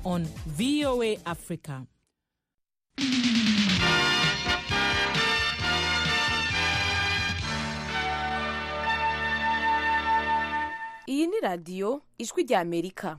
on VOA Africa. iyi ni radiyo ijwi rya amerika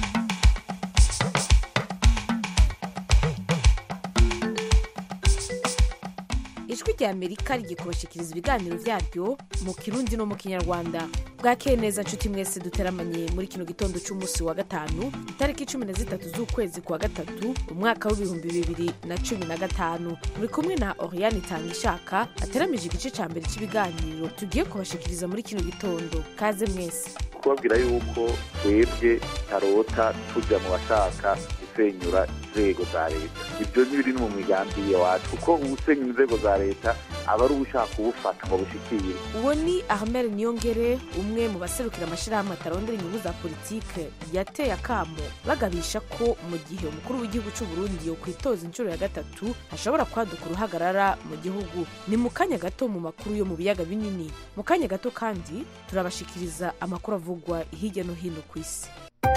ijwi rya amerika rigikubashikiriza ibiganiro byaryo mu kirundi no mu kinyarwanda bwakeye neza nshuti mwese duteramanye muri kino gitondo cy'umunsi wa gatanu itariki cumi na zitatu z'ukwezi kwa gatatu umwaka w'ibihumbi bibiri na cumi na gatanu muri kumwe na oriane itangishaka ateramije igice cya mbere cy'ibiganiro tugiye kubashikiriza muri kino gitondo kaze mwese kubabwira yuko twebwe tarota tujya mu bashaka gusenyura inzego za leta ibyo ntibiri no mu migambi iwacu kuko usenya inzego za leta aba ari ushaka kuwufata ngo bushikire uwo ni ahmed niyongere umwe mu baserukira amashyirahamwe atarondera inyungu za politike yateye akamo bagabisha ko mu gihe umukuru w'igihugu cy'u Burundi yo kwitoza inshuro ya gatatu hashobora kwaduka uruhagarara mu gihugu ni mu kanya gato mu makuru yo mu biyaga binini mu kanya gato kandi turabashikiriza amakuru avugwa hirya no hino ku isi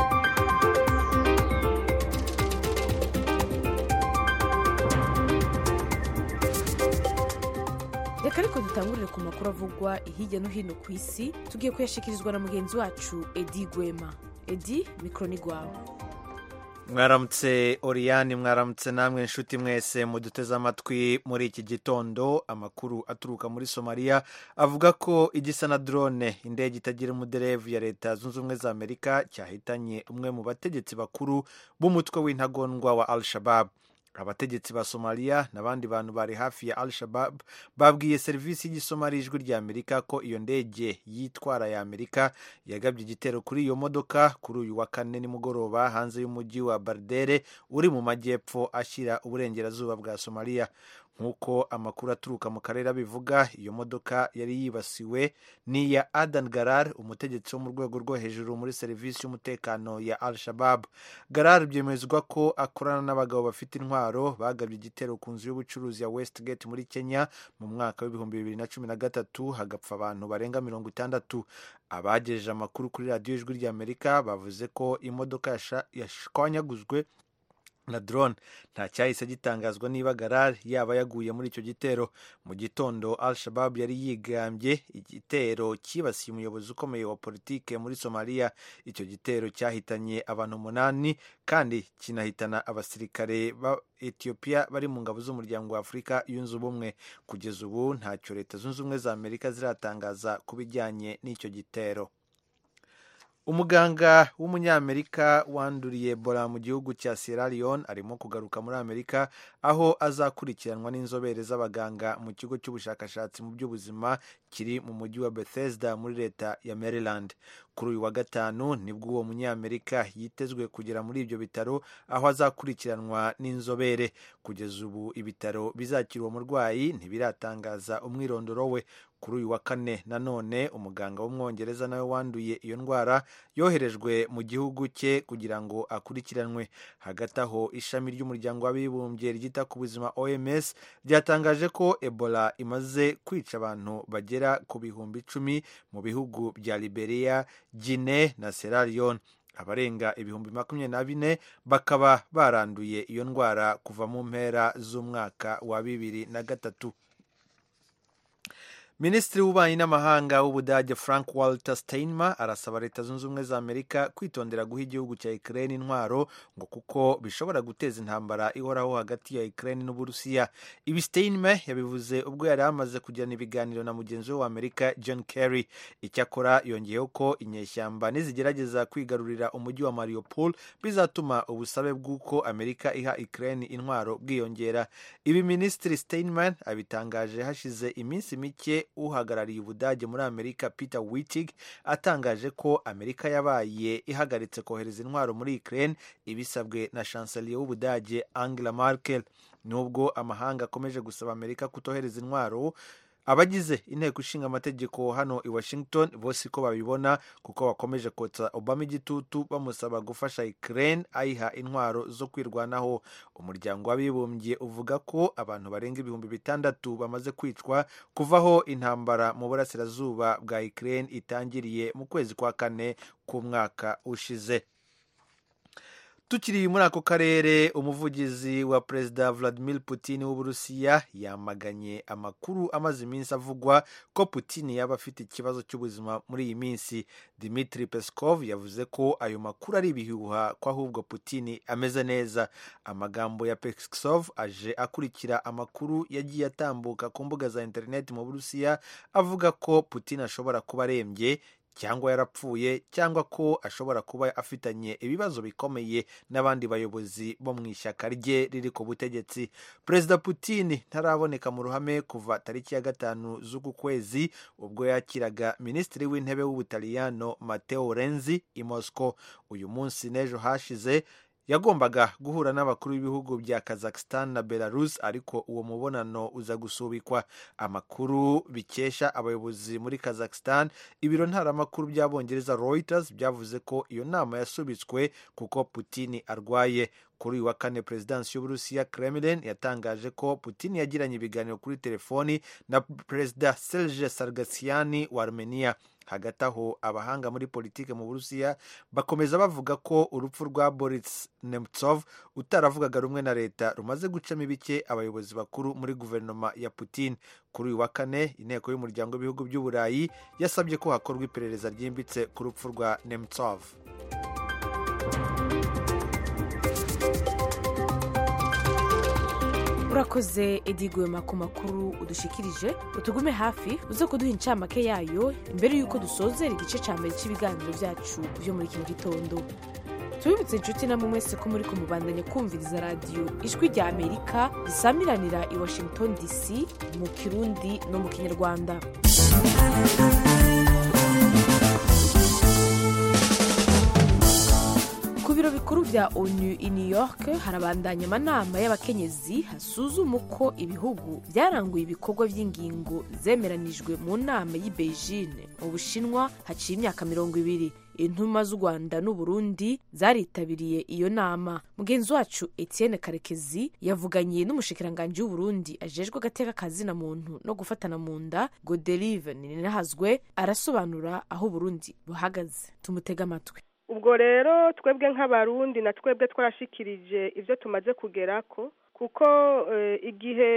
reka ariko dutangurire ku makuru avugwa hirya no hino ku isi tugiye kuyashikirizwa na mugenzi wacu edi gwema edi mikoro ni rwawe mwaramutse oriyani mwaramutse namwe inshuti mwese muduteze amatwi muri iki gitondo amakuru aturuka muri somaliya avuga ko igisa na drone indege itagira umuderevu ya leta zunze ubumwe za amerika cyahitanye umwe mu bategetsi bakuru b'umutwe w'intagondwa wa al shabab abategetsi ba somaliya n'abandi bantu bari hafi ya al shabab babwiye serivisi y'igisomari ijwi rya amerika ko iyo ndege yitwara ya amerika yagabye igitero kuri iyo modoka kuri uyu wa kane nimugoroba hanze y'umujyi wa bardere uri mu majyepfo ashyira uburengerazuba bwa somaliya nk'uko amakuru aturuka mu karere abivuga iyo modoka yari yibasiwe ni iya adan garar umutegetsi wo mu rwego rwo hejuru muri serivisi y'umutekano ya al shabab garar byemezwa ko akorana n'abagabo bafite intwaro bagabye igitero ku nzu y'ubucuruzi ya westgate muri kenya mu mwaka w'ibihumbi bibiri na cumi na gatatu hagapfa abantu barenga mirongo itandatu abagejeje amakuru kuri radiyo ijwi ry'amerika bavuze ko imodoka yashwanyaguzwe na drone nta cyahise gitangazwa niba garar yaba yaguye muri icyo gitero mu gitondo al shabab yari yigambye igitero cyibasiye umuyobozi ukomeye wa politike muri somaliya icyo gitero cyahitanye abantu umunani kandi kinahitana abasirikare ba etiyopiya bari mu ngabo z'umuryango wa afurika yunze ubumwe kugeza ubu ntacyo leta zunze ubumwe za amerika ziratangaza ku bijyanye n'icyo gitero umuganga w'umunyamerika wanduriye ebola mu gihugu cya sierra leone arimo kugaruka muri amerika aho azakurikiranwa n'inzobere z'abaganga mu kigo cy'ubushakashatsi mu by'ubuzima kiri mu mujyi wa bethesda muri leta ya maryland kuri uyu wa gatanu nibwo uwo munyamerika yitezwe kugera muri ibyo bitaro aho azakurikiranwa n'inzobere kugeza ubu ibitaro bizakira uwo murwayi ntibiratangaza umwirondoro we kuri uyu wa kane nanone umuganga w'umwongereza nawe wanduye iyo ndwara yoherejwe mu gihugu cye kugira ngo akurikiranwe hagati aho ishami ry'umuryango w'abibumbye ryita ku buzima oms ryatangaje ko ebola imaze kwica abantu bagera ku bihumbi icumi mu bihugu bya liberia gine na sierra leone abarenga ibihumbi makumyabiri na bine bakaba baranduye iyo ndwara kuva mu mpera z'umwaka wa bibiri na gatatu minisitiri w'ububanyi n'amahanga w'ubudage frank walter steinmeier arasaba leta zunze ubumwe za amerika kwitondera guha igihugu cya ukraine intwaro ngo kuko bishobora guteza intambara ihoraho hagati ya ukraine n'uburusiya ibi steinmeier yabivuze ubwo yari amaze kugirana ibiganiro na mugenzi we wa amerika john kerry icyakora yongeyeho ko inyeshyamba nizigerageza kwigarurira umujyi wa mariupol bizatuma ubusabe bw'uko amerika iha ukraine intwaro bwiyongera ibi minisitiri steinmeier abitangaje hashize iminsi mike uhagarariye ubudage muri amerika peter wittig atangaje ko amerika yabaye ihagaritse kohereza intwaro muri ukraine ibisabwe na chancelier w'ubudage angela merkel nubwo amahanga akomeje gusaba amerika kutohereza intwaro abagize inteko ishinga amategeko hano i washington bose ko babibona kuko bakomeje kotsa obama igitutu bamusaba gufasha ukraine ayiha intwaro zo kwirwanaho umuryango w'abibumbye uvuga ko abantu barenga ibihumbi bitandatu bamaze kwicwa kuvaho intambara mu burasirazuba bwa ukraine itangiriye mu kwezi kwa kane k'umwaka ushize tukiri muri ako karere umuvugizi wa perezida vladimir putin w'uburusiya yamaganye amakuru amaze iminsi avugwa ko putin yaba afite ikibazo cy'ubuzima muri iyi minsi dimitri peskov yavuze ko ayo makuru ari ibihuha ko ahubwo putin ameze neza amagambo ya peskov aje akurikira amakuru yagiye atambuka ku mbuga za interineti mu burusiya avuga ko putin ashobora kuba arembye cyangwa yarapfuye cyangwa ko ashobora kuba afitanye ibibazo bikomeye n'abandi bayobozi bo mu ishyaka rye riri ku butegetsi perezida putin ntaraboneka mu ruhame kuva tariki ya gatanu z'uku kwezi ubwo yakiraga minisitiri w'intebe w'ubutaliyano mateo renzi i moscow uyu munsi n'ejo hashize yagombaga guhura n'abakuru b'ibihugu bya kazakhstan na belarus ariko uwo mubonano uza gusubikwa amakuru bikesha abayobozi muri kazakhstan ibiro ntaramakuru by'abongereza reuters byavuze ko iyo nama yasubitswe kuko putin arwaye kuri uyu wa kane perezidansi y'uburusiya kremlin yatangaje ko putin yagiranye ibiganiro kuri telefoni na perezida serge sargasiani wa armenia hagati aho abahanga muri politiki mu burusiya bakomeza bavuga ko urupfu rwa boris nemtsov utaravugaga rumwe na leta rumaze gucamo ibice abayobozi bakuru muri guverinoma ya putin kuri uyu wa kane inteko y'umuryango w'ibihugu by'uburayi yasabye ko hakorwa iperereza ryimbitse ku rupfu rwa nemtsov urakoze edigwema ku makuru udushikirije utugume hafi uze kuduha incamake yayo imbere y'uko dusozera igice cya mbere cy'ibiganiro byacu byo muri kino gitondo tubibutse inshuti namwe mwese ko muri kumubandanya kumviriza radiyo ijwi rya amerika risamiranira i washington dc mu kirundi no mu kinyarwanda ku biro bikuru bya onu i new york harabandanya amanama y'abakenyezi hasuzuma uko ibihugu byaranguye ibikorwa by'ingingo zemeranijwe mu nama y'i beijing mu bushinwa haciye imyaka mirongo ibiri intumwa z'u rwanda n'uburundi zaritabiriye iyo nama mugenzi wacu etienne karekezi yavuganye n'umushikiranganji w'uburundi ajejwe agateka kazina muntu no gufatana mu nda goderive ninahazwe arasobanura aho uburundi buhagaze tumutege amatwi ubwo rero twebwe nk'abarundi na twebwe twarashikirije ibyo tumaze kugerako kuko igihe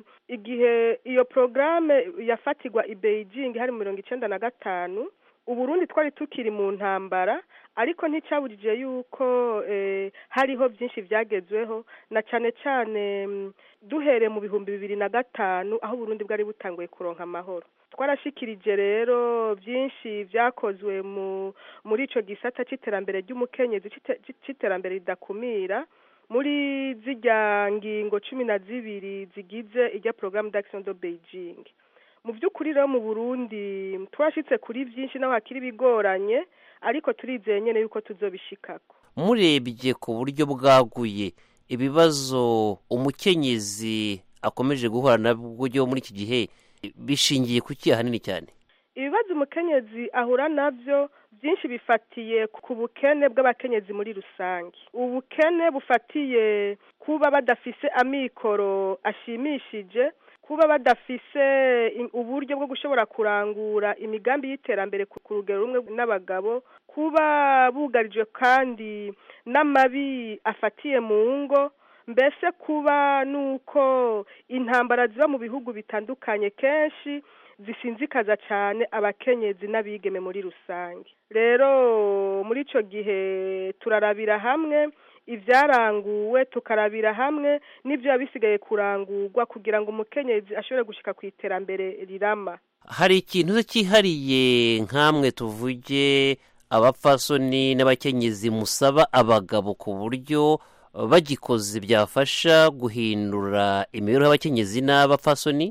igihe iyo porogaramu yafatirwa i beijing hari mirongo icyenda na gatanu uburundi twari tukiri mu ntambara ariko nticyabujije yuko hariho byinshi byagezweho na cyane cyane duhereye mu bihumbi bibiri na gatanu aho uburundi bwari butanguye kuronka amahoro twarashikirije rero byinshi byakozwe muri icyo gisata cy'iterambere ry'umukenyezi cy'iterambere ridakumira muri zijya ngingo cumi na zibiri zigize ijya porogaramu d'Action de Beijing mu by'ukuri rero mu burundi twashyitse kuri byinshi naho hakiri bigoranye ariko turizeye nyine yuko tuzobishikako murebye ku buryo bwaguye ibibazo umukenyezi akomeje guhura nabyo muri iki gihe bishingiye ku kiya hanini cyane ibibazo umukenyezi ahura nabyo byinshi bifatiye ku bukene bw'abakenyezi muri rusange ubukene bufatiye kuba badafise amikoro ashimishije kuba badafise uburyo bwo gushobora kurangura imigambi y'iterambere ku rugero rumwe n'abagabo kuba bugarijwe kandi n'amabi afatiye mu ngo mbese kuba nuko intambara ziba mu bihugu bitandukanye kenshi zisinzikaza cyane abakenyezi n'abigeme muri rusange rero muri icyo gihe turarabira hamwe ibyaranguwe tukarabira hamwe n'ibyo biba bisigaye kurangurwa kugira ngo umukenyezi ashobore gushyika ku iterambere rirama hari ikintu cyihariye nk'amwe tuvuge abapfasoni n'abakenyezi musaba abagabo ku buryo bagikoze byafasha guhindura imibereho y'abakenyezi n'abapfasoni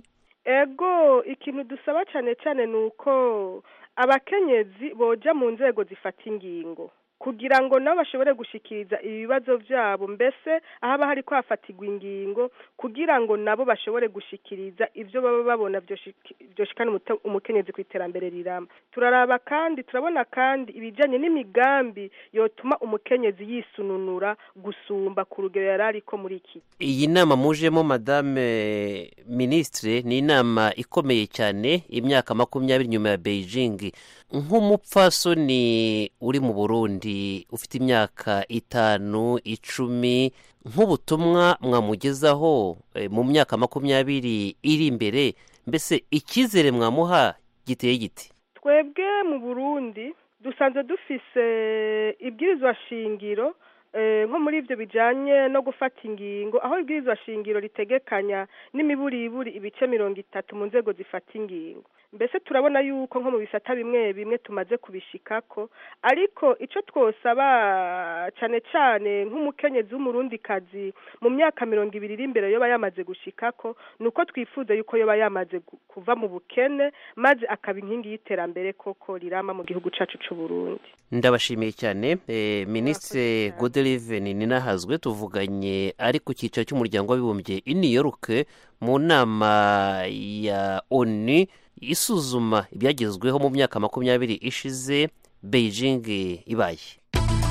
ego ikintu dusaba cyane cyane ni uko abakenyezi boja mu nzego zifata ingingo kugira ngo nabo bashobore gushikiriza ibibazo byabo mbese ahaba hari ko hafatirwa ingingo kugira ngo nabo bashobore gushikiriza ibyo baba babona byoshikana umukenyezi ku iterambere riramba turaraba kandi turabona kandi ibijyanye n'imigambi yotuma umukenyezi yisununura gusumba ku rugero yari ariko muri iki iyi nama mujemo madame minisitire ni inama ikomeye cyane imyaka makumyabiri nyuma ya beijing nk'umupfasoni uri mu burundi ufite imyaka itanu icumi nk'ubutumwa mwamugezaho eh, mu myaka makumyabiri iri imbere mbese icyizere mwamuha giteye giti twebwe mu burundi dusanzwe dufise ibwirizwa shingiro eh, nko muri ibyo bijanye no gufata ingingo aho ibwirizwa shingiro ritegekanya n'imiburiburi ibice mirongo itatu mu nzego zifata ingingo mbese turabona yuko nko mu bisata bimwe bimwe tumaze kubishikako ariko ico twosaba cane cane nk'umukenyezi w'umurundikazi mu myaka mirongo ibiri iri imbere yoba yamaze gushikako ni uko twifuza yuko yoba yamaze gu- kuva mu bukene maze akaba inkingi y'iterambere koko rirama mu gihugu cacu c'uburundi ndabashimiye cyane eh, minisitiri godeliven ninahazwe tuvuganye ari ku cyicaro cy'umuryango w'abibumbye i new york mu nama ya onu isuzuma ibyagezweho mu myaka makumyabiri ishize beijing ibaye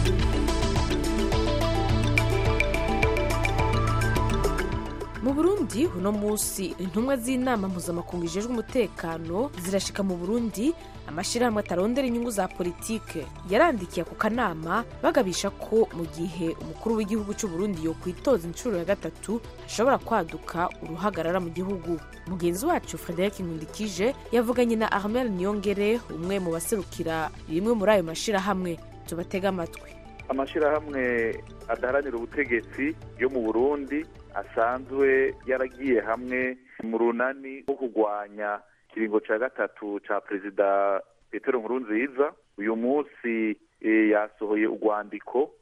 mu burundi uno munsi intumwa z'inama mpuzamakungu ijejwe umutekano zirashika mu burundi amashyirahamwe atarondera inyungu za politike yarandikiye ako kanama bagabisha ko mu gihe umukuru w'igihugu cy'u Burundi yo kwitoza inshuro ya gatatu hashobora kwaduka uruhagarara mu gihugu mugenzi wacu frederic nkundikije yavuganye na armel niyongere umwe mu baserukira rimwe muri ayo mashyirahamwe tubatega amatwi amashyirahamwe adaharanira ubutegetsi yo mu burundi asanzwe yaragiye hamwe mu runani rwo kurwanya ikiringo cya gatatu cya perezida petero nkurunziza uyu munsi eh, yasohoye urwandiko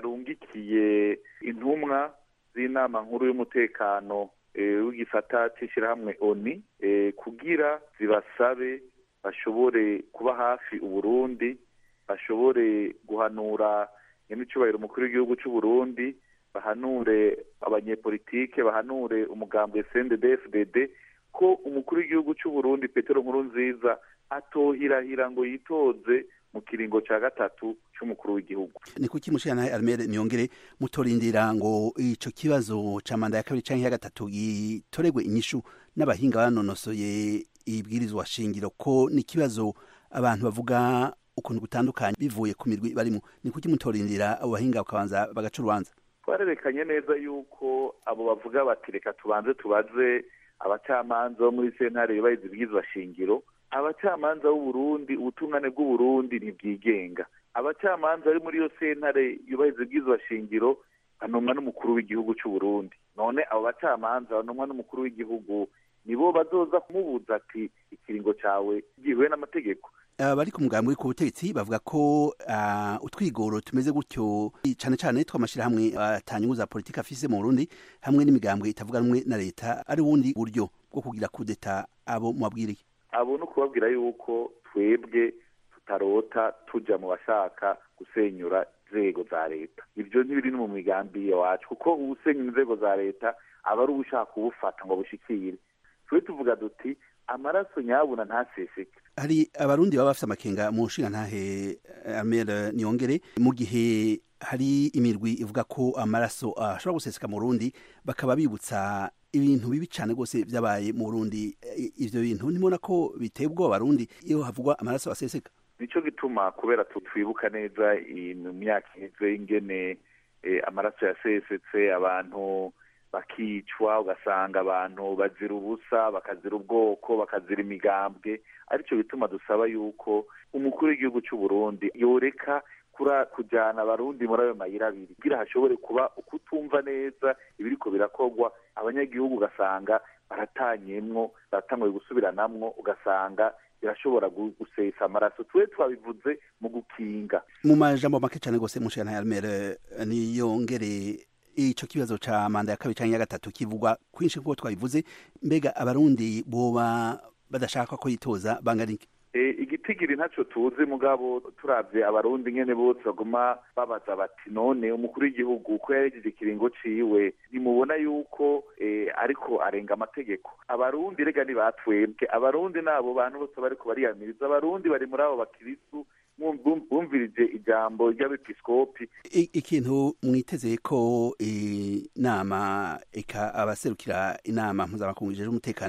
yarungikiye intumwa z'inama nkuru y'umutekano eh, w'igisata cy'ishyirahamwe oni eh, kugira zibasabe bashobore kuba hafi uburundi bashobore guhanura nyamicubahiro umukuru w'igihugu cy'u Burundi bahanure abanyepolitike bahanure umugambi CNDD-FDD ko umukuru w'igihugu cy'u Burundi Petero Nkurunziza atohirahira ngo yitoze mu kiringo cya gatatu cy'umukuru w'igihugu ni kuki mushirana Armel Niyongere mutorindira ngo ico kibazo ca manda ya kabiri canke ya gatatu gitoregwe inyishu n'abahinga banonosoye ibwirizwa shingiro ko ni kibazo abantu bavuga ukuntu gutandukanye bivuye ku mirwi barimo ni kuki mutorindira abo bahinga bakabanza bagaca urubanza twarerekanye neza yuko abo bavuga bati reka tubanze tubaze abacamanza bo muri sentare yubahiriza ibwirizwa shingiro abacamanza b'uburundi ubutungane bw'uburundi ntibwigenga abacamanza bari muri iyo sentare yubahiriza ibwirizwa shingiro banomwa n'umukuru w'igihugu cy'u Burundi none abo bacamanza banomwa n'umukuru w'igihugu nibo bazoza kumubuza ati ikiringo cyawe gihuye n'amategeko abari ku mugambi ku butegetsi bavuga ko ah, utwigoro tumeze gutyo cane cane tw'amashirahamwe atanyungu za politiki afise mu Burundi hamwe n'imigambwe itavuga rumwe na leta ari ubundi buryo bwo kugira kudeta abo mubabwiriye abo ni ukubabwira yuko twebwe tutarota tuja mu bashaka gusenyura inzego za leta ibyo ntibiri no mu migambi yacu kuko usenya inzego za leta aba ari ushaka kubufata ngo bushikire twe tuvuga duti amaraso nyabuna ntaseseke hari abarundi baba bafite amakenga mu nshinga ntahe Armel Niyongere mu gihe hari imirwi ivuga ko amaraso ashobora guseseka mu Burundi bakaba bibutsa ibintu bibi cyane rwose byabaye mu Burundi I- ivyo bintu ntimubona ko biteye ubwoba abarundi iyo havugwa amaraso aseseka nicyo gituma kubera tu- twibuka neza iyi mu myaka iheze ingene eh, amaraso yasesetse abantu bakicwa ugasanga abantu bazira ubusa bakazira ubwoko bakazira imigambwe aricyo bituma dusaba yuko umukuru w'igihugu cy'u Burundi yoreka kura kujyana abarundi muri ayo mayira abiri kugira hashobore kuba ukutumva neza ibiriko birakorwa abanyagihugu ugasanga baratanyemwo baratanguye gusubiranamwo ugasanga birashobora gu- gusesa amaraso twe twabivuze mu gukinga mu majambo make cyane rwose mu nshinga ntahe Armel Niyongere ico kibazo ca manda ya kabiri canke ya gatatu kivugwa kwinshi nk'uko twabivuze mbega abarundi boba badashaka ko yitoza bangana iki E, igitigiri ntacyo tuzi mugabo turavye abarundi nyene bose baguma babaza bati none umukuru w'igihugu ko yarejeje ikiringo ciwe ntimubona yuko e, ariko arenga amategeko abarundi rega ni batwebwe abarundi nabo bantu bose bariko bariyamiriza abarundi bari muri abo bakirisu bum- bum- bumvirije ijambo ry'abepiskopi I- ikintu mwiteze ko inama eka abaserukira inama mpuzamakungu ijejwe umutekano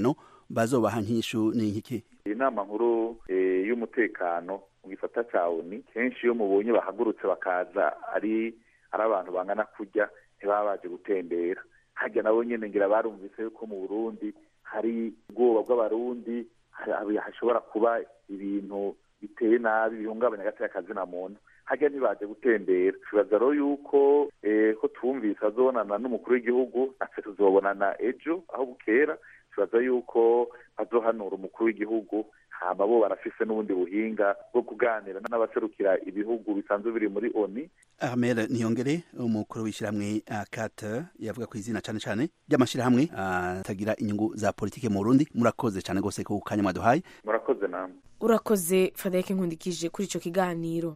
bazobaha nk'ishu ni nk'iki inama nkuru y'umutekano mu gisata cya oni kenshi iyo mubonye bahagurutse bakaza ari ari abantu bangana kurya ntibaba baje gutembera hajya nabo nyine ngira barumvise yuko mu burundi hari ubwoba bw'abarundi hashobora kuba ibintu biteye nabi bihungabanya agati kazina muntu hajya ntibaje gutembera tubaza rero yuko ko twumvise azobonana n'umukuru w'igihugu natwe tuzobonana ejo aho bukera tubaza yuko bazohanura umukuru w'igihugu hama bo barafise n'ubundi buhinga bwo kuganira n'abaserukira ibihugu bisanzwe biri muri oni Ahmed Niyongere umukuru w'ishyirahamwe akata yavuga ku izina cyane cyane ry'amashyirahamwe atagira inyungu za politike mu Burundi murakoze cyane gose ku kanya mwaduhaye murakoze namwe urakoze Frederic Nkundikije kuri ico kiganiro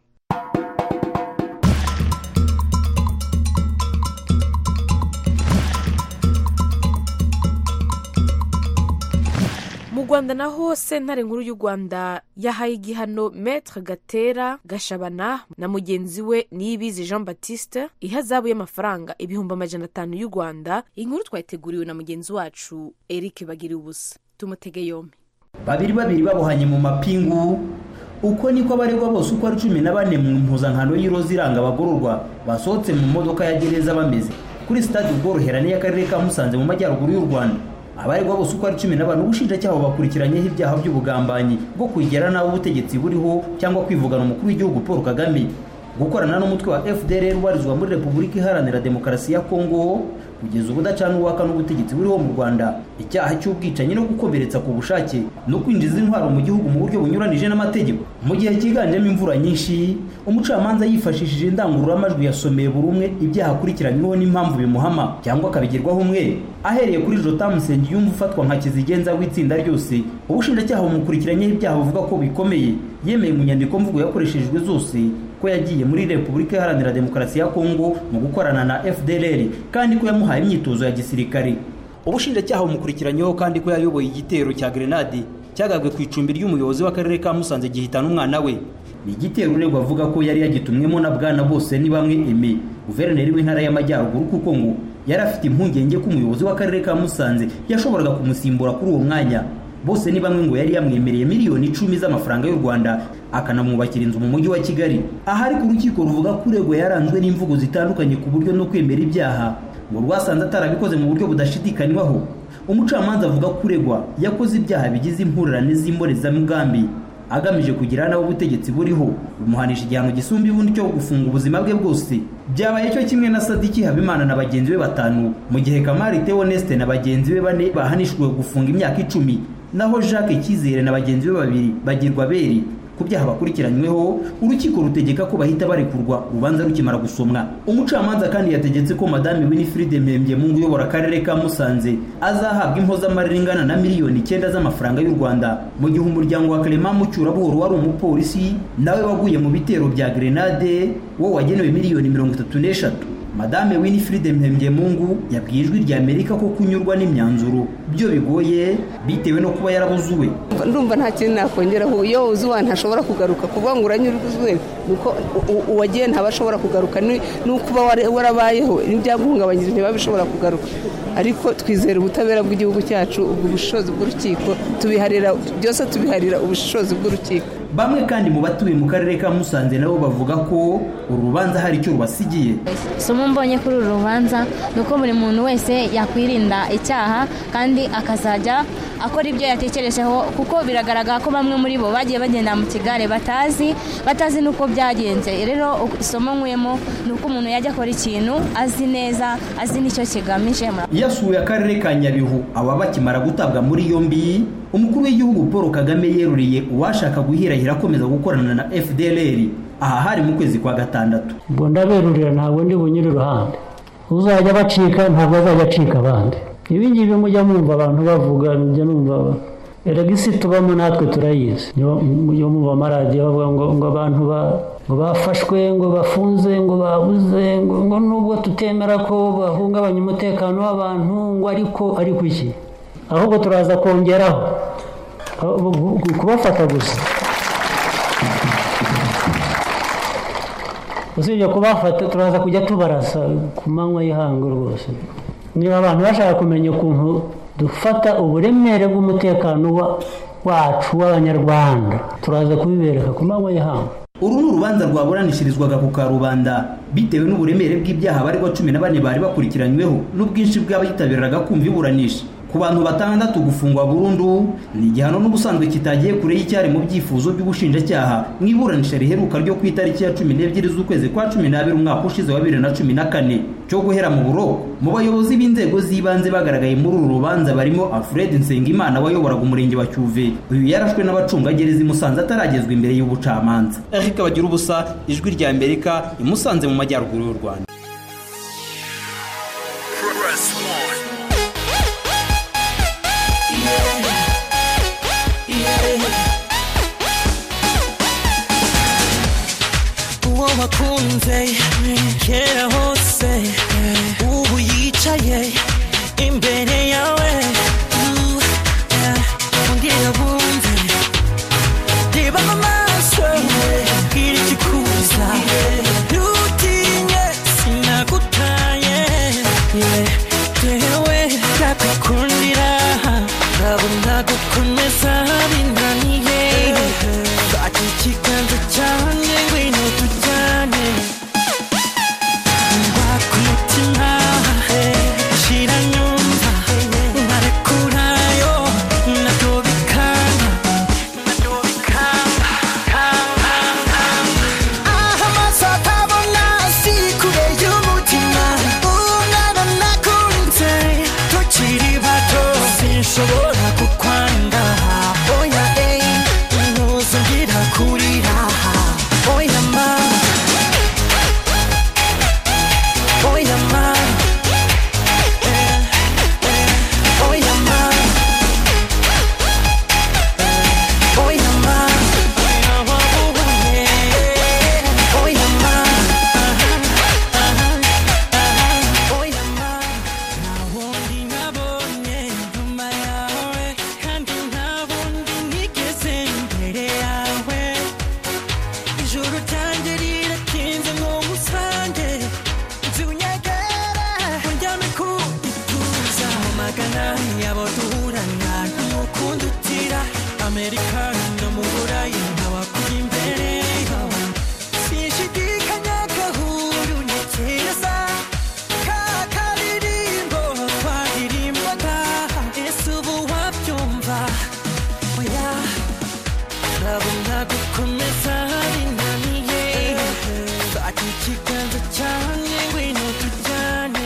mu rwanda naho sentare nkuru y'u rwanda yahaye igihano metre gatera gashabana na mugenzi we niyibizi jean baptiste ihazabu y'amafaranga ibihumbi amajana atanu y'u rwanda inkuru twayiteguriwe na mugenzi wacu eric bagira ubusa tumutege yombi babiri babiri babohanye mu mapingu uko niko abaregwa bose uko ari cumi na bane mu mpuzankano y'iroza iranga abagororwa basohotse mu modoka ya gereza bameze kuri sitade ubworoherane y'akarere ka musanze mu majyaruguru y'u rwanda abaregwa bose uko ari cumi na bane ubushinjacyaha bakurikiranyeho ibyaha by'ubugambanyi bwo kwigera nabi ubutegetsi buriho cyangwa kwivugana umukuru w'igihugu paul kagame gukorana n'umutwe wa fdr ubarizwa muri repubulika iharanira demokarasi ya kongo kugeza ubu udacana uwaka n'ubutegetsi buriho mu rwanda icyaha cy'ubwicanyi no gukomeretsa ku bushake no kwinjiza intwaro mu gihugu mu buryo bunyuranije n'amategeko mu gihe cyiganjemo imvura nyinshi umucamanza yifashishije indangururamajwi yasomeye buri umwe ibyaha akurikiranyweho n'impamvu bimuhama cyangwa akabigirwaho umwe ahereye kuri jotamu nsengiyumva ufatwa nka kizigenza w'itsinda ryose ubushinjacyaha bumukurikiranyeho ibyaha buvuga ko bikomeye yemeye mu nyandiko mvugo yakoreshejwe zose ko yagiye muri repubulika iharanira demokarasi ya kongo mu gukorana na fdr kandi ko yamuhaye imyitozo ya gisirikare ubushinjacyaha bumukurikiranyeho kandi ko yayoboye igitero cya grenade cyagabwe ku icumbi ry'umuyobozi w'akarere ka musanze gihitana umwana we ni igitero uregwa avuga ko yari yagitumwemo na bwana bose ni bamwe eme guverineri w'intara y'amajyaruguru kuko ngo yari afite impungenge ko umuyobozi w'akarere ka musanze yashoboraga kumusimbura kuri uwo mwanya bose ni bamwe ngo yari yamwemereye miliyoni icumi z'amafaranga y'u rwanda akanamwubakira inzu mu mujyi wa kigali aha ariko urukiko ruvuga ko uregwa yaranzwe n'imvugo zitandukanye ku buryo no kwemera ibyaha ngo rwasanze atarabikoze mu buryo budashidikanywaho umucamanza avuga ko uregwa yakoze ibyaha bigize impurirane z'imbonezamugambi agamije kugira nawe ubutegetsi buriho bumuhanisha igihano gisumba ibundi cyo gufunga ubuzima bwe bwose byabaye cyo kimwe na sadiki habimana na bagenzi be batanu mu gihe kamari teoneste na bagenzi be bane bahanishijwe gufunga imyaka icumi naho jacques cyizere na bagenzi be babiri bagirwa beri ku byaha bakurikiranyweho urukiko rutegeka ko bahita barekurwa urubanza rukimara gusomwa umucamanza kandi yategetse ko madame winifride mpembyemungu uyobora akarere ka musanze azahabwa impozamarira ingana na miliyoni icyenda z'amafaranga y'u rwanda mu gihe umuryango wa clement mucyurabuhoro wari umupolisi nawe waguye mu bitero bya grenade wo wagenewe miliyoni mirongo itatu n'eshatu madame winifride mpembyemungu yabwiye ijwi rya amerika ko kunyurwa n'imyanzuro byo bigoye bitewe no kuba yarabuzuwe ndumva nta kintu nakongeraho iyo uzi uwa ntashobora kugaruka kuvuga ngo uranyurwe nuko uwagiye ntaba ashobora kugaruka n'uko uba warabayeho n'ibyaguhungabanyije ntiba bishobora kugaruka ariko twizera ubutabera bw'igihugu cyacu ubwo bushishozi bw'urukiko tubiharira byose tubiharira ubushishozi bw'urukiko bamwe kandi mu batuye mu karere ka musanze nabo bavuga ko uru rubanza hari icyo rubasigiye isomo mbonye kuri uru rubanza ni uko buri muntu wese yakwirinda icyaha kandi akazajya akora ibyo yatekerejeho kuko biragaragara ko bamwe muri bo bagiye bagenda mu kigare batazi batazi n'uko byagenze rero isomo nkuyemo ni uko umuntu yajya akora ikintu azi neza azi n'icyo kigamije yasuye akarere ka nyabihu aba bakimara gutabwa muri yombi umukuru w'igihugu paul kagame yeruriye uwashaka guhirahira akomeza gukorana na fdr aha hari mu kwezi kwa gatandatu ubwo ndaberurira ntabwo ndi bunyure iruhande uzajya bacika ntabwo azajya acika abandi ibi ngibi mujya mwumva abantu bavuga mujya numva erega isi tubamo natwe turayizi mujya mwumva amaradiyo bavuga ngo ngo abantu ngo bafashwe ngo bafunze ngo babuze ngo nubwo tutemera ko bahungabanya umutekano w'abantu ngo ariko ariko iki ahubwo turaza kongeraho kubafata gusa usibye kubafata turaza kujya tubarasa ku manywa y'ihangu rwose niba abantu bashaka kumenya ukuntu dufata uburemere bw'umutekano wa- wacu w'abanyarwanda turaza kubibereka ku manywa y'ihangu uru ni urubanza rwaburanishirizwaga ku karubanda bitewe n'uburemere bw'ibyaha abaregwa cumi na bane bari bakurikiranyweho n'ubwinshi bw'abitabiraga kumva iburanisha ku bantu batandatu gufungwa burundu ni igihano n'ubusanzwe kitagiye kure y'icyari mu byifuzo by'ubushinjacyaha mu iburanisha riheruka ryo ku itariki ya cumi n'ebyiri z'ukwezi kwa cumi n'abiri umwaka ushize wa bibiri na cumi na kane cyo guhera mu buroko mu bayobozi b'inzego z'ibanze bagaragaye muri uru rubanza barimo alfred nsengimana wayoboraga umurenge wa cyuve uyu yarashwe n'abacungagereza i musanze ataragezwa imbere y'ubucamanza eric bagira ubusa ijwi rya amerika i musanze mu majyaruguru y'u rwanda uwo wakunze kera hose ubu yicaye imbere yawe Uh, yeah. ongera bumve reba mu maso bwira ikikuza ntutinye sinagutaye Yeah. yewe ndagukundira ndabona gukomeza binaniye fata ikiganza cyanjye ngwino tujyane ngwa ku mutima shira nyumva nkarekurayo nabyo bikanga nabyo bikanga kanga aho amaso atabona si kure y'umutima umwana nakunze tukiri bato sinshobora kukwanga oya eyi ntuzongera kurira oya ma oya ma Eh, eh, oya ma Eh, oya ma oya ma oya ma oya ma nta wundi nabonye nyuma yawe kandi nta wundi nigeze imbere yawe ijoro ryanjye riratinze nk'umusange nzi unyegere unjyane ku gituza mu magana yabo duhurana n'umukundi utira amerika no mu burayi nkabakuri imbere sinshidikanya gahuru ntekereza ka karirimbo twaririmbaga ese ubu wabyumva oya ndabona gukomeza binaniye fata ikiganza cyanjye ngwino tujyane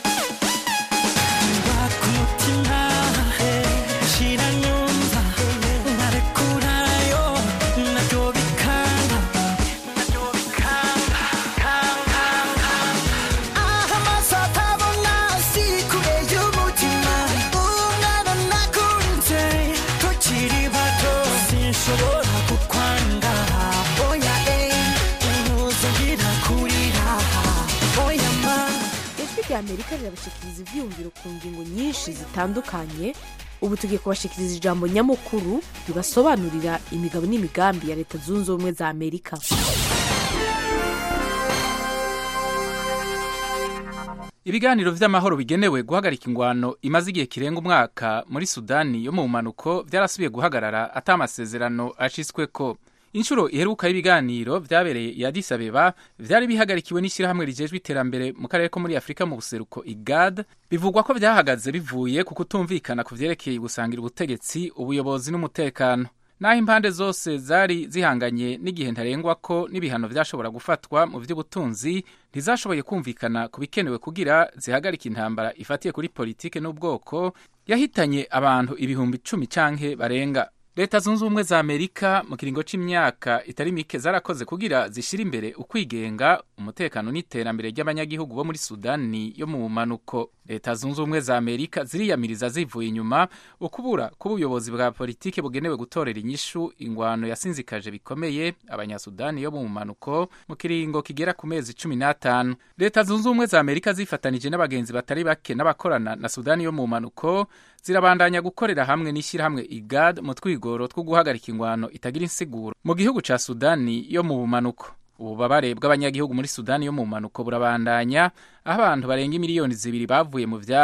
ngwa ku mutima shira nyumva nkarekurayo nabyo bikanga nabyo bikanga kanga aho amaso atabona si kure y'umutima umwana nakunze tukiri bato sinshobora kukwanga oya eyi ntuzongera kurira oya ma ijwi rya amerika rirabashikiriza ibyiyumviro ku ngingo nyinshi zitandukanye ubu tugiye kubashikiriza ijambo nyamukuru ribasobanurira imigabo n'imigambi ya leta zunze ubumwe za amerika ibiganiro vy'amahoro bigenewe guhagarika ingwano imaze igihe kirenga umwaka muri sudani yo mu bumanuko vyarasubiye guhagarara ata amasezerano ashitsweko inshuro iheruka y'ibiganiro vyabereye i Addis Abeba vyari bihagarikiwe n'ishyirahamwe rijejwe iterambere mu karere ko muri afurika mu buseruko igad bivugwa ko vyahagaze bivuye ku kutumvikana ku vyerekeye gusangira ubutegetsi ubuyobozi n'umutekano naho impande zose zari zihanganye n'igihe ntarengwa ko n'ibihano vyashobora gufatwa mu vy'ubutunzi ntizashoboye kumvikana ku bikenewe kugira zihagarike intambara ifatiye kuri politike n'ubwoko yahitanye abantu ibihumbi icumi canke barenga leta zunze ubumwe za amerika mu kiringo c'imyaka itari mike zarakoze kugira zishire imbere ukwigenga umutekano n'iterambere ry'abanyagihugu bo muri sudani yo mu bumanuko leta zunze ubumwe za amerika ziriyamiriza zivuye inyuma ukubura k'ubuyobozi bwa politike bugenewe gutorera inyishu ingwano yasinzikaje bikomeye abanyasudani yo mu bumanuko mu kiringo kigera ku mezi cumi n'atanu leta zunze ubumwe za amerika zifatanije n'abagenzi batari bake n'abakorana na sudani yo mu bumanuko zirabandanya gukorera hamwe n'ishyirahamwe igad mu twigoro two guhagarika ingwano itagira insiguro mu gihugu ca sudani yo mu bumanuko ububabare bw'abanyagihugu muri sudani yo mu bumanuko burabandanya aho abantu barenga miliyoni zibiri bavuye mu vyabo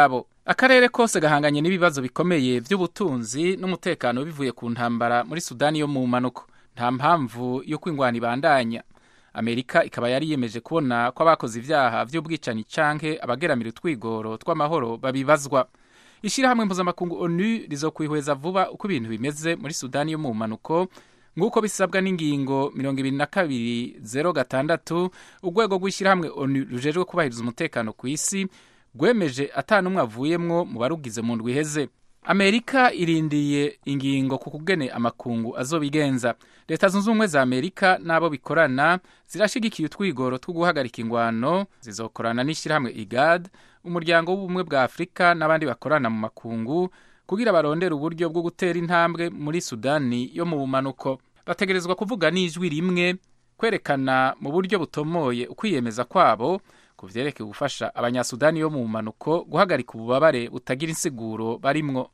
akarere kose gahanganye n'ibibazo bikomeye by'ubutunzi n'umutekano bivuye ku ntambara muri sudani yo mu mpanuko nta mpamvu yo kwingwana ibandanya amerika ikaba yari yemeje kubona ko abakoze ibyaha by'ubwicanyi canke abageramira utwigoro tw'amahoro babibazwa ishyirahamwe mpuzamakungu onu rizokwihweza vuba uko ibintu bimeze muri sudani yo mu mpanuko nk'uko bisabwa n'ingingo mirongo ibiri na kabiri zero gatandatu urwego rw'ishyirahamwe onu rujejwe kubahiriza umutekano ku isi rwemeje atanumwe avuyemwo mu barugize mu ndwi iheze amerika irindiriye ingingo ku kugene amakungu azobigenza leta zunze ubumwe za amerika n'abo bikorana zirashigikiye utwigoro two guhagarika ingwano zizokorana n'ishyirahamwe igad umuryango w'ubumwe bwa afurika n'abandi bakorana mu makungu kugira barondere uburyo bwo gutera intambwe muri sudani yo mu bumanuko bategerezwa kuvuga n'ijwi rimwe kwerekana mu buryo butomoye ukwiyemeza kwabo ku vyerekeye gufasha abanyasudani yo mu bumanuko guhagarika ububabare butagira insiguro barimwo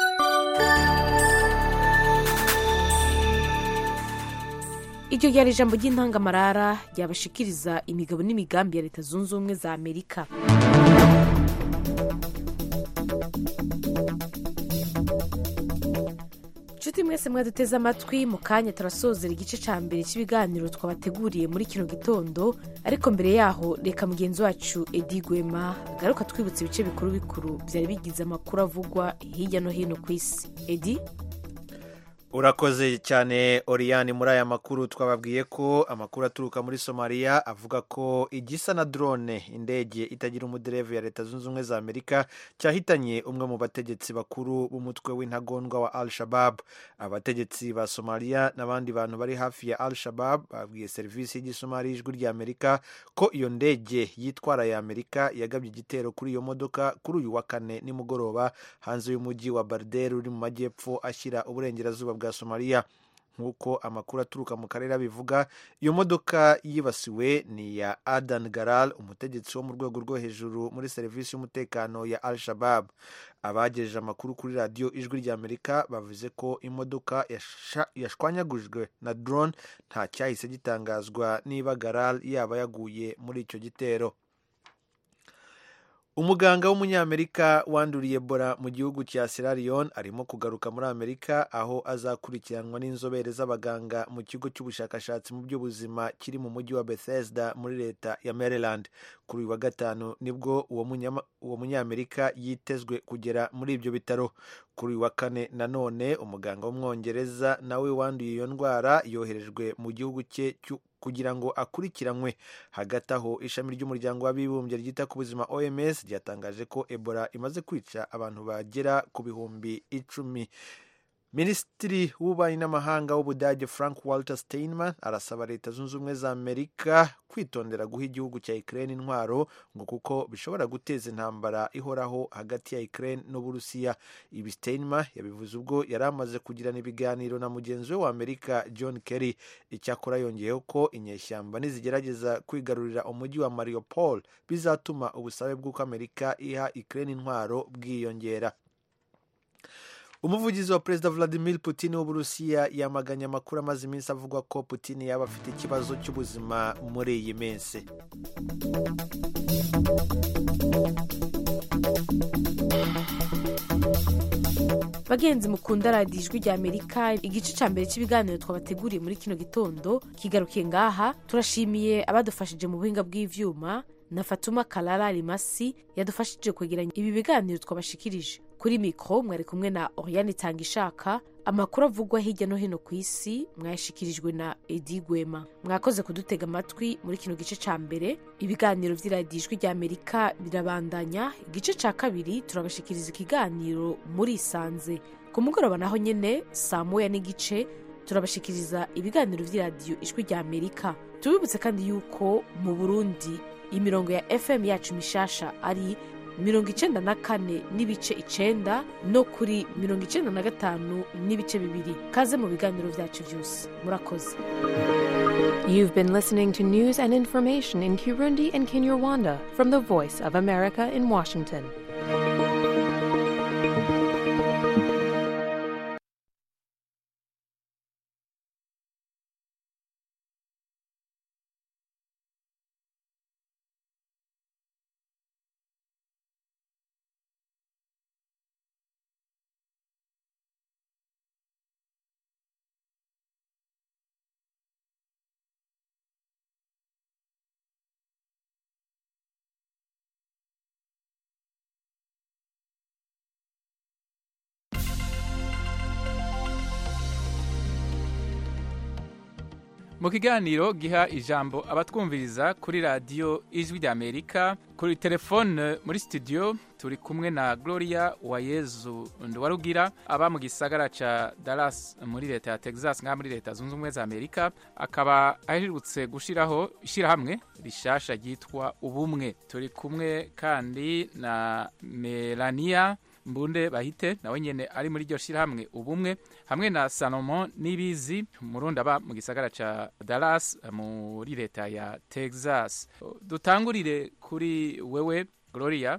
iryo ryari ijambo ry'intangamarara ryabashikiriza imigabo n'imigambi ya leta zunze ubumwe za amerika nshuti mwese mwaduteze amatwi mu kanya turasozera igice cya mbere cy'ibiganiro twabateguriye muri kino gitondo ariko mbere yaho reka mugenzi wacu edi gwema agaruka twibutsa ibice bikuru bikuru byari bigize amakuru avugwa hirya no hino ku isi edi urakoze cyane oriyani muri aya makuru twababwiye ko amakuru aturuka muri somaliya avuga ko igisa na drone indege itagira umuderevu ya leta zunze ubumwe za amerika cyahitanye umwe mu bategetsi bakuru b'umutwe w'intagondwa wa al shabab abategetsi ba somaliya n'abandi bantu bari hafi ya al shabab babwiye serivisi y'igisomali y'ijwi rya amerika ko iyo ndege yitwara ya amerika yagabye igitero kuri iyo modoka kuri uyu wa kane nimugoroba hanze y'umujyi wa bardel uri mu majyepfo ashyira uburengerazuba bwa somaliya nk'uko amakuru aturuka mu karere abivuga iyo modoka yibasiwe ni iya adan garal umutegetsi wo mu rwego rwo hejuru muri serivisi y'umutekano ya al shabab abagejeje amakuru kuri radiyo ijwi rya amerika bavuze ko imodoka yashwanyagujwe na drone nta cyahise gitangazwa niba garal yaba yaguye muri icyo gitero umuganga w'umunyamerika wanduriye ebola mu gihugu cya sierra leone arimo kugaruka muri amerika aho azakurikiranwa n'inzobere z'abaganga mu kigo cy'ubushakashatsi mu by'ubuzima kiri mu mujyi wa bethesda muri leta ya maryland kuri uyu wa gatanu nibwo uwo munyamerika yitezwe kugera muri ibyo bitaro kuri uyu wa kane nanone umuganga w'umwongereza nawe wanduye iyo ndwara yoherejwe mu gihugu cye kugira ngo akurikiranwe hagati aho ishami ry'umuryango w'abibumbye ryita ku buzima oms ryatangaje ko ebola imaze kwica abantu bagera ku bihumbi icumi minisitiri w'ububanyi n'amahanga w'ubudage frank walter steinman arasaba leta zunze ubumwe za amerika kwitondera guha igihugu cya ukraine intwaro ngo kuko bishobora guteza intambara ihoraho hagati ya ukraine n'uburusiya ibi steinman yabivuze ubwo yari amaze kugirana ibiganiro na mugenzi we wa amerika john kerry icyakora yongeyeho ko inyeshyamba nizigerageza kwigarurira umujyi wa mariupol bizatuma ubusabe bw'uko amerika iha ukraine intwaro bwiyongera umuvugizi wa perezida vladimir putin w'uburusiya yamaganye amakuru amaze iminsi avuga ko putin yaba afite ikibazo cy'ubuzima muri iyi minsi bagenzi mukunda radiyo ijwi rya amerika igice cya mbere cy'ibiganiro twabateguriye muri kino gitondo kigarukiye ngaha turashimiye abadufashije mu buhinga bw'ivyuma na fatuma karara rimasi yadufashije kwegeranya ibi biganiro twabashikirije kuri mikoro mwari kumwe na oriyani itanga ishaka amakuru avugwa hirya no hino ku isi mwayashikirijwe na edi gwema mwakoze kudutega amatwi muri kino gice cya mbere ibiganiro by'iradiyo ijwi rya amerika birabandanya igice cya kabiri turabashikiriza ikiganiro muri isanze ku mugoroba naho nyine saa moya n'igice turabashikiriza ibiganiro by'iradiyo ijwi rya amerika tubibutse kandi yuko mu burundi imirongo ya fm yacu mishasha ari mirongo icenda na kane n'ibice icenda no kuri mirongo icenda na gatanu n'ibice bibiri kaze mu biganiro byacu byose murakoze You've been listening to news and information in Kirundi and Kinyarwanda from the Voice of America in Washington. mu kiganiro giha ijambo abatwumviriza kuri radiyo ijwi ry'amerika kuri telefone muri studio turi kumwe na gloria wayezu nduwarugira aba mu gisagara ca dallas muri leta ya texas ngaha muri leta zunze ubumwe za amerika akaba aherutse gushiraho ishyirahamwe rishasha ryitwa ubumwe turi kumwe kandi na melania mbunde bahite nawe nyene ari muri iryo shirahamwe ubumwe hamwe na salomon nibizi murundi aba mu gisagara ca dallas muri leta ya texas dutangurire kuri wewe gloria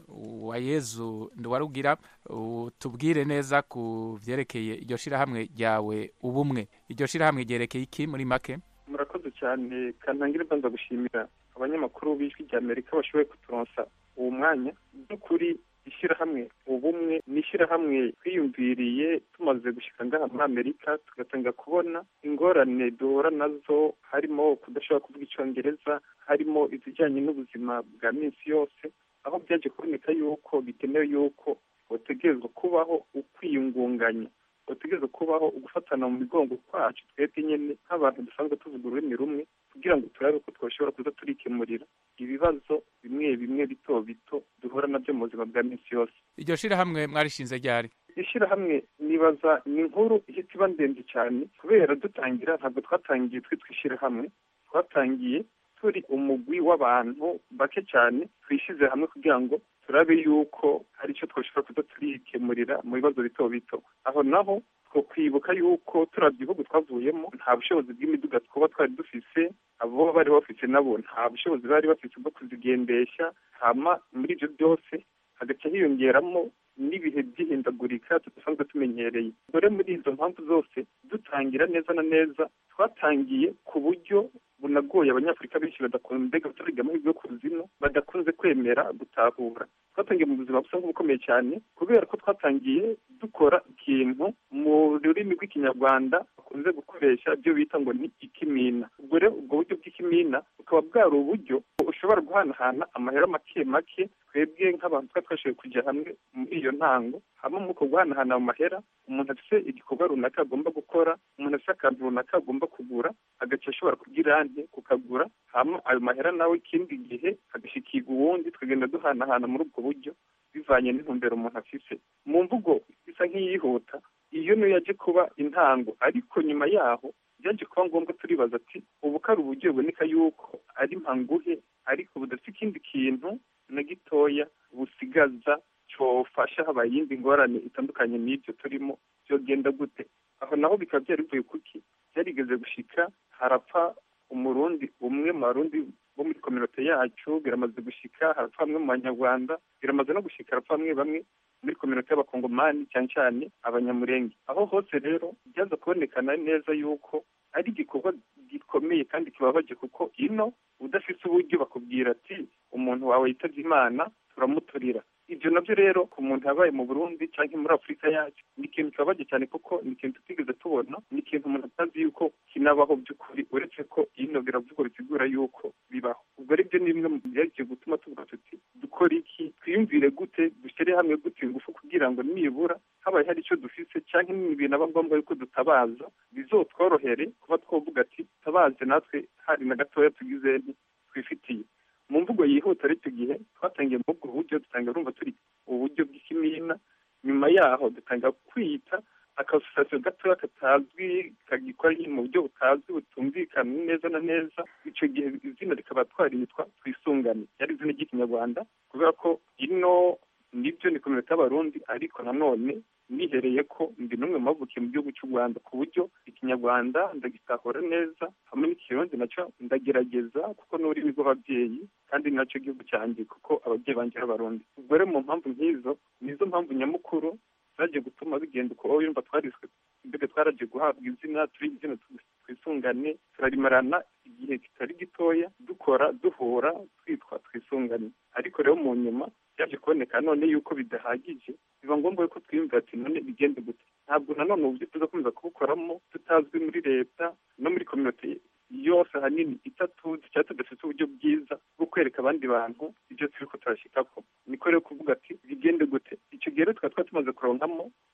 wa yezu nduwarugira tubwire neza ku vyerekeye iryo shirahamwe ryawe ubumwe iryo shirahamwe ryerekeye iki muri make murakoze cyane kantangire mbanza gushimira abanyamakuru b'ijwi rya amerika bashoboye kuturonsa uwo mwanya by'ukuri ishyirahamwe ubumwe ni ishyirahamwe twiyumviriye tumaze gushyika ngaha muri amerika tugatanga kubona ingorane duhura nazo harimo kudashobora kuvuga icyongereza harimo izijyanye n'ubuzima bwa minsi yose aho byaje kuboneka yuko bikenewe yuko bategerezwa kubaho ukwiyungunganya bategerezwa kubaho ugufatana mu migongo kwacu twebwe nyine nk'abantu dusanzwe tuvuga ururimi rumwe kugira ngo turabe ko twashobora kuza turikemurira ibibazo bimwe bimwe bito bito duhura nabyo mu buzima bwa minsi yose iryo shirahamwe mwarishinze ryari ishyirahamwe nibaza ni inkuru ihita iba ndende cyane kubera dutangira ntabwo twatangiye twitwa ishyirahamwe twatangiye turi umugwi w'abantu bake cyane twishyize hamwe kugira ngo turabe yuko hari icyo twashobora kuza turikemurira mu bibazo bito bito aho naho two kwibuka yuko turabya ibihugu twavuyemo nta bushobozi bw'imiduga twaba twari dufise abo bari bafite nabo nta bushobozi bari bafite bwo kuzigendesha hama muri ibyo byose hagaca hiyongeramo n'ibihe by'ihindagurika tudasanzwe tumenyereye dore muri izo mpamvu zose dutangira neza na neza twatangiye ku buryo bunagoye abanyafurika benshi badakunze gutega amahirwe yo kuzimu badakunze kwemera gutahura twatangiye mu buzima busa nk'ubukomeye cyane kubera ko twatangiye dukora ikintu mu rurimi rw'ikinyarwanda bakunze gukoresha ibyo bita ngo ni ikimina ubwo rero ubwo buryo bw'ikimina bukaba bwari uburyo ushobora guhanahana amahera make make twebwe nk'abantu twari twashoboye kujya hamwe muri iyo ntango hamwe muri uko guhanahana mu mahera umuntu afite igikorwa runaka agomba gukora umuntu afite akantu runaka agomba kugura agaca ashobora kugira ante kukagura hama ayo mahera nawe ikindi gihe agashikirwa uwundi tukagenda duhanahana muri ubwo buryo bivanye n'intumbero umuntu afise mu mvugo isa nk'iyihuta iyo niyo yaje kuba intango ariko nyuma yaho byaje kuba ngombwa turibaza ati ubu ko ari uburyo buboneka yuko ari mpanguhe ariko budafite ikindi kintu na gitoya busigaza cyofasha habaye iyindi ngorane itandukanye n'ibyo turimo byogenda gute aho naho bikaba byari bivuye kuki byarigeze gushika harapfa umurundi umwe mu barundi bo muri kominote yacu biramaze gushika harapfa bamwe mu banyarwanda biramaze no gushika harapfa bamwe bamwe muri kominote y'abakongomani cyane cyane abanyamurenge aho hose rero byaza kubonekana neza yuko ari igikorwa gikomeye kandi kibabaje kuko ino udafite uburyo bakubwira ati umuntu wawe yitabye imana turamuturira ibyo nabyo rero ku muntu yabaye mu burundi cyangwa muri afurika yacu ni ikintu kibabaje cyane kuko ni ikintu tutigeze tubona ni ikintu umuntu atazi yuko kinabaho by'ukuri uretse ko ino biravugwa bisigura yuko bibaho ubwo ribyo ni bimwe mu byagiye gutuma tuvuga tuti dukora iki twiyumvire gute dushyire hamwe gute ingufu kugira ngo nibura habaye hari icyo dufise cyangwa n'ibintu aba ngombwa yuko dutabaza bizotworohere kuba twavuga ati tabaze natwe hari na gatoya tugize twifitiye mu mvugo yihuta ariko gihe twatangiye muri ubwo buryo dutanga urumva turi uburyo bw'ikimina nyuma yaho dutanga kwita akasosiyasiyo gatoya katazwi kagikora mu buryo butazwi butumvikana neza na neza icyo gihe izina rikaba twaritwa twisungane yari izina ry'ikinyarwanda kubera ko ino nibyo ni kominote y'abarundi ariko nanone nihereye ko ndi n'umwe mu bavukiye mu gihugu cy'u rwanda ku buryo ikinyarwanda ndagitahura neza hamwe n'ikirundi nacyo ndagerageza kuko n'ururimi rw'ababyeyi kandi nacyo gihugu cyanjye kuko ababyeyi banjye ari abarundi ubwo rero mu mpamvu nk'izo nizo mpamvu nyamukuru zagiye gutuma bigenda uko wowe yumva twariswe mbega twaragiye guhabwa izina turi izina twisungane turarimarana igihe kitari gitoya dukora duhura twitwa twisungane ariko rero mu nyuma byaje kuboneka none yuko bidahagije biba ngombwa yuko twiyumvira ati none bigende gute ntabwo nanone uburyo tuzakomeza kubukoramo tutazwi muri leta no muri kominote yose ahanini itatuzi cyangwa tudafite uburyo bwiza bwo kwereka abandi bantu ibyo turi ko turashyikako niko rero kuvuga ati bigende gute icyo gihe rero tukaba twari tumaze kuronkamo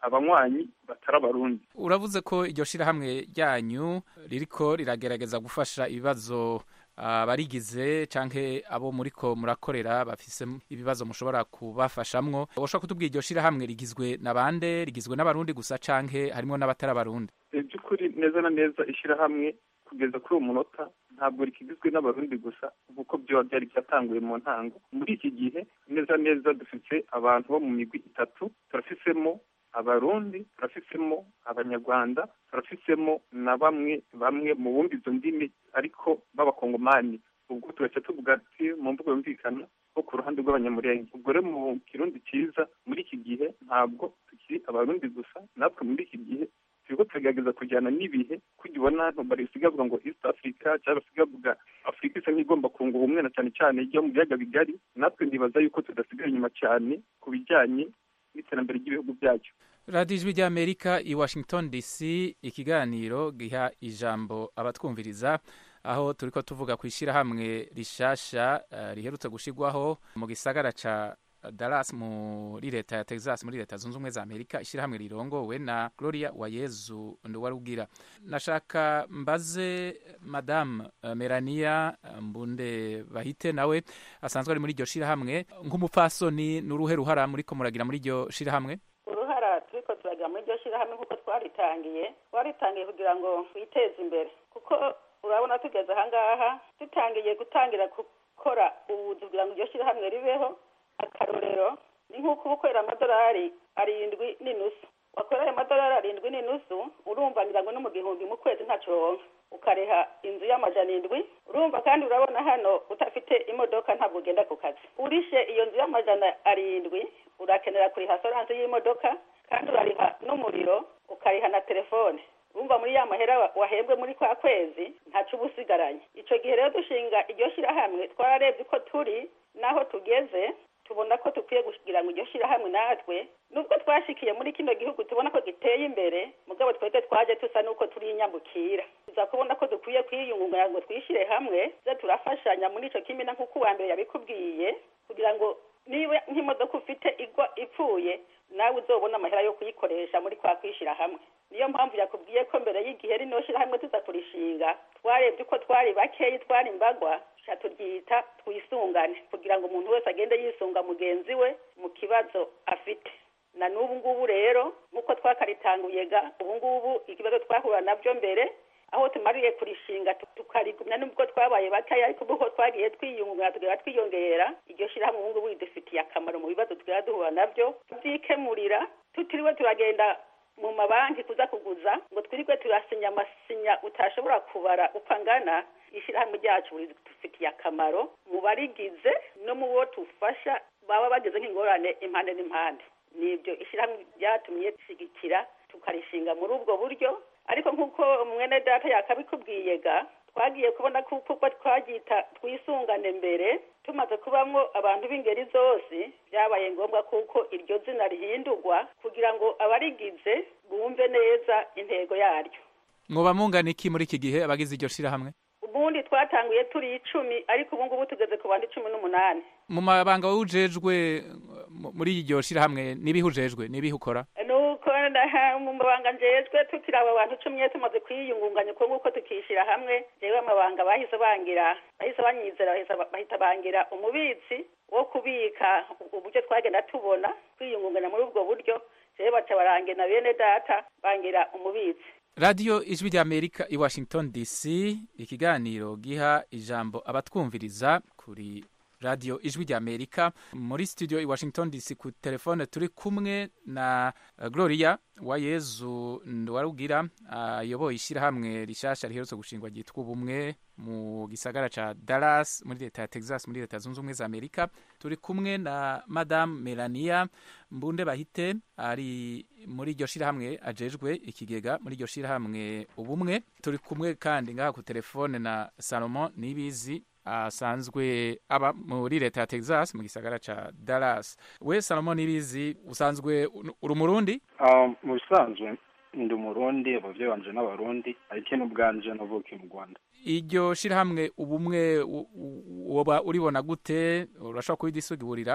abanywanyi batari abarundi uravuze ko iryo shirahamwe ryanyu ririko riragerageza gufasha ibibazo abarigize canke abo muriko murakorera bafise ibibazo mushobora kubafashamwo ushobora kutubwira iryo shirahamwe rigizwe na bande rigizwe n'abarundi gusa canke harimwo n'abatari abarundi mu by'ukuri neza na neza ishyirahamwe kugeza kuri uwo munota ntabwo rikigizwe n'abarundi gusa nk'uko byoba byari byatanguye mu ntango muri iki gihe neza neza dufite abantu bo mu migwi itatu turafisemo abarundi turafisemo abanyarwanda turafisemo na bamwe bamwe mu bumva izo ndimi ariko b'abakongomani ubwo turaca tuvuga ati mu mvugo yumvikana ko ku ruhande rw'abanyamurenge ubwo rero mu kirundi cyiza muri iki gihe ntabwo tukiri abarundi gusa natwe muri iki gihe turiko turagerageza kujyana n'ibihe kujya ubona barisiga bavuga ngo east africa cyangwa basiga bavuga afurika isa nk'igomba kunga ubumwe na cyane cyane ijya mu biyaga bigari natwe ndibaza yuko tudasigaye inyuma cyane ku bijyanye n'iterambere ry'ibihugu byacu radiyo ijwi ry'amerika i washington dc ikiganiro giha ijambo abatwumviriza aho turiko tuvuga ku ishyirahamwe rishasha uh, riherutse gushigwaho mu gisagara ca Dallas muri leta ya Texas muri leta zunze ubumwe za Amerika ishyirahamwe rirongowe na Gloria Wayezu Nduwarugira nashaka mbaze madame uh, Melania Mbunde Bahite nawe asanzwe ari muri iryo shirahamwe nk'umupfasoni n'uruhe ruhara muriko muragira muri iryo shirahamwe uruhara turiko turagira muri iryo shirahamwe kuko twaritangiye twaritangiye kugira ngo twiteze imbere kuko urabona tugeze ahangaha dutangiye gutangira gukora ubuzi kugira ngo iryo shirahamwe ribeho akarorero ni nk'uko uba ukorera amadolari arindwi n'inusu wakorera ayo madolari arindwi n'inusu urumva ngira ngo no mu gihumbi mu kwezi ntaco uronka ukareha inzu y'amajana indwi urumva kandi urabona hano udafite imodoka ntabwo ugenda ku kazi urishe iyo nzu y'amajana arindwi urakenera kuriha soranse y'imodoka kandi urariha n'umuriro ukariha na telefone urumva muri ya mahera wahembwe muri kwa kwezi ntaco uba usigaranye ico gihe rero dushinga iryo shirahamwe twararebye ko turi n'aho tugeze tubona ko dukwiye kugira ngo iryo shirahamwe natwe nubwo twashikiye muri kino gihugu tubona ko giteye imbere mugabo twebwe twaje tusa n'uko turi inyambukira tuza kubona ko dukwiye kwiyungunganya ngo twishyire hamwe ze turafashanya muri ico kimina nk'uko uwa mbere yabikubwiye kugira ngo niba nk'imodoka ufite igwa ipfuye nawe uzobona amahera yo kuyikoresha muri kwa kwishyira hamwe niyo mpamvu yakubwiye ko mbere y'igihe rino shirahamwe tuza kurishinga twarebye uko twari bakeyi twari imbagwa tuca turyita twisungane kugira ngo umuntu wese agende yisunga mugenzi we mu kibazo afite na n'ubu ngubu rero nk'uko twakaritanguye ga ubu ngubu ikibazo twahura nabyo mbere aho tumariye kurishinga tukarigumya nubwo twabaye bakeya ariko ubu twagiye twiyungunganya tugera twiyongera iryo shirahamwe ubu ngubu ridufitiye akamaro mu bibazo twera duhura nabyo tubyikemurira tutiriwe turagenda mu mabanki kuza kuguza ngo twirirwe turasinya amasinya utashobora kubara uko angana ishyirahamwe ryacu ridufitiye akamaro mu barigize no mu bo tufasha baba bageze nk'ingorane impande n'impande nibyo ishyirahamwe ryatumye rishyigikira tukarishinga muri ubwo buryo ariko nk'uko mwene data yakabikubwiye ga twagiye kubona kuko twaryita twisungane mbere tumaze kubamwo abantu b'ingeri zose byabaye ngombwa kuko iryo zina rihindurwa kugira ngo abarigize bumve neza intego yaryo mwoba mungana iki muri iki gihe abagize iryo shirahamwe ubundi twatanguye turi icumi ariko ubu ngubu tugeze ku bandi cumi n'umunani mu mabanga wujejwe muri iryo shirahamwe nibihe ujejwe nibihe ukora nuko mu mabanga njejwe tukiri abo bantu cumi tumaze kwiyungunganya uko nguko tukishyira hamwe jewe amabanga bahise bangira bahise banyizera bahita bangira umubitsi wo kubika uburyo twagenda tubona kwiyungunganya muri ubwo buryo jewe baca barange na bene data bangira umubitsi radiyo ijwi ry'amerika i washington dc ikiganiro giha ijambo abatwumviriza kuri radiyo ijwi ry'amerika muri studio i washington dc ku telefone turi kumwe na gloria wayezu nduwarugira ayoboye ishyirahamwe rishasha riherutse gushingwa ryitwa ubumwe mu gisagara ca dallas muri leta ya texas muri leta zunze ubumwe za amerika turi kumwe na madame melania mbunde bahite ari muri iryo shirahamwe ajejwe ikigega muri iryo shirahamwe ubumwe turi kumwe kandi ngaha ku telefone na salomon nibizi asanzwe aba muri leta ya texas mu gisagara ca dallas we salomon nibizi usanzwe uri umurundi mu bisanzwe ndi umurundi abavyeyi banje n'abarundi ariko n'ubwanje navukiye mu rwanda iryo shirahamwe ubumwe woba uribona gute urashobora kubidisugiburira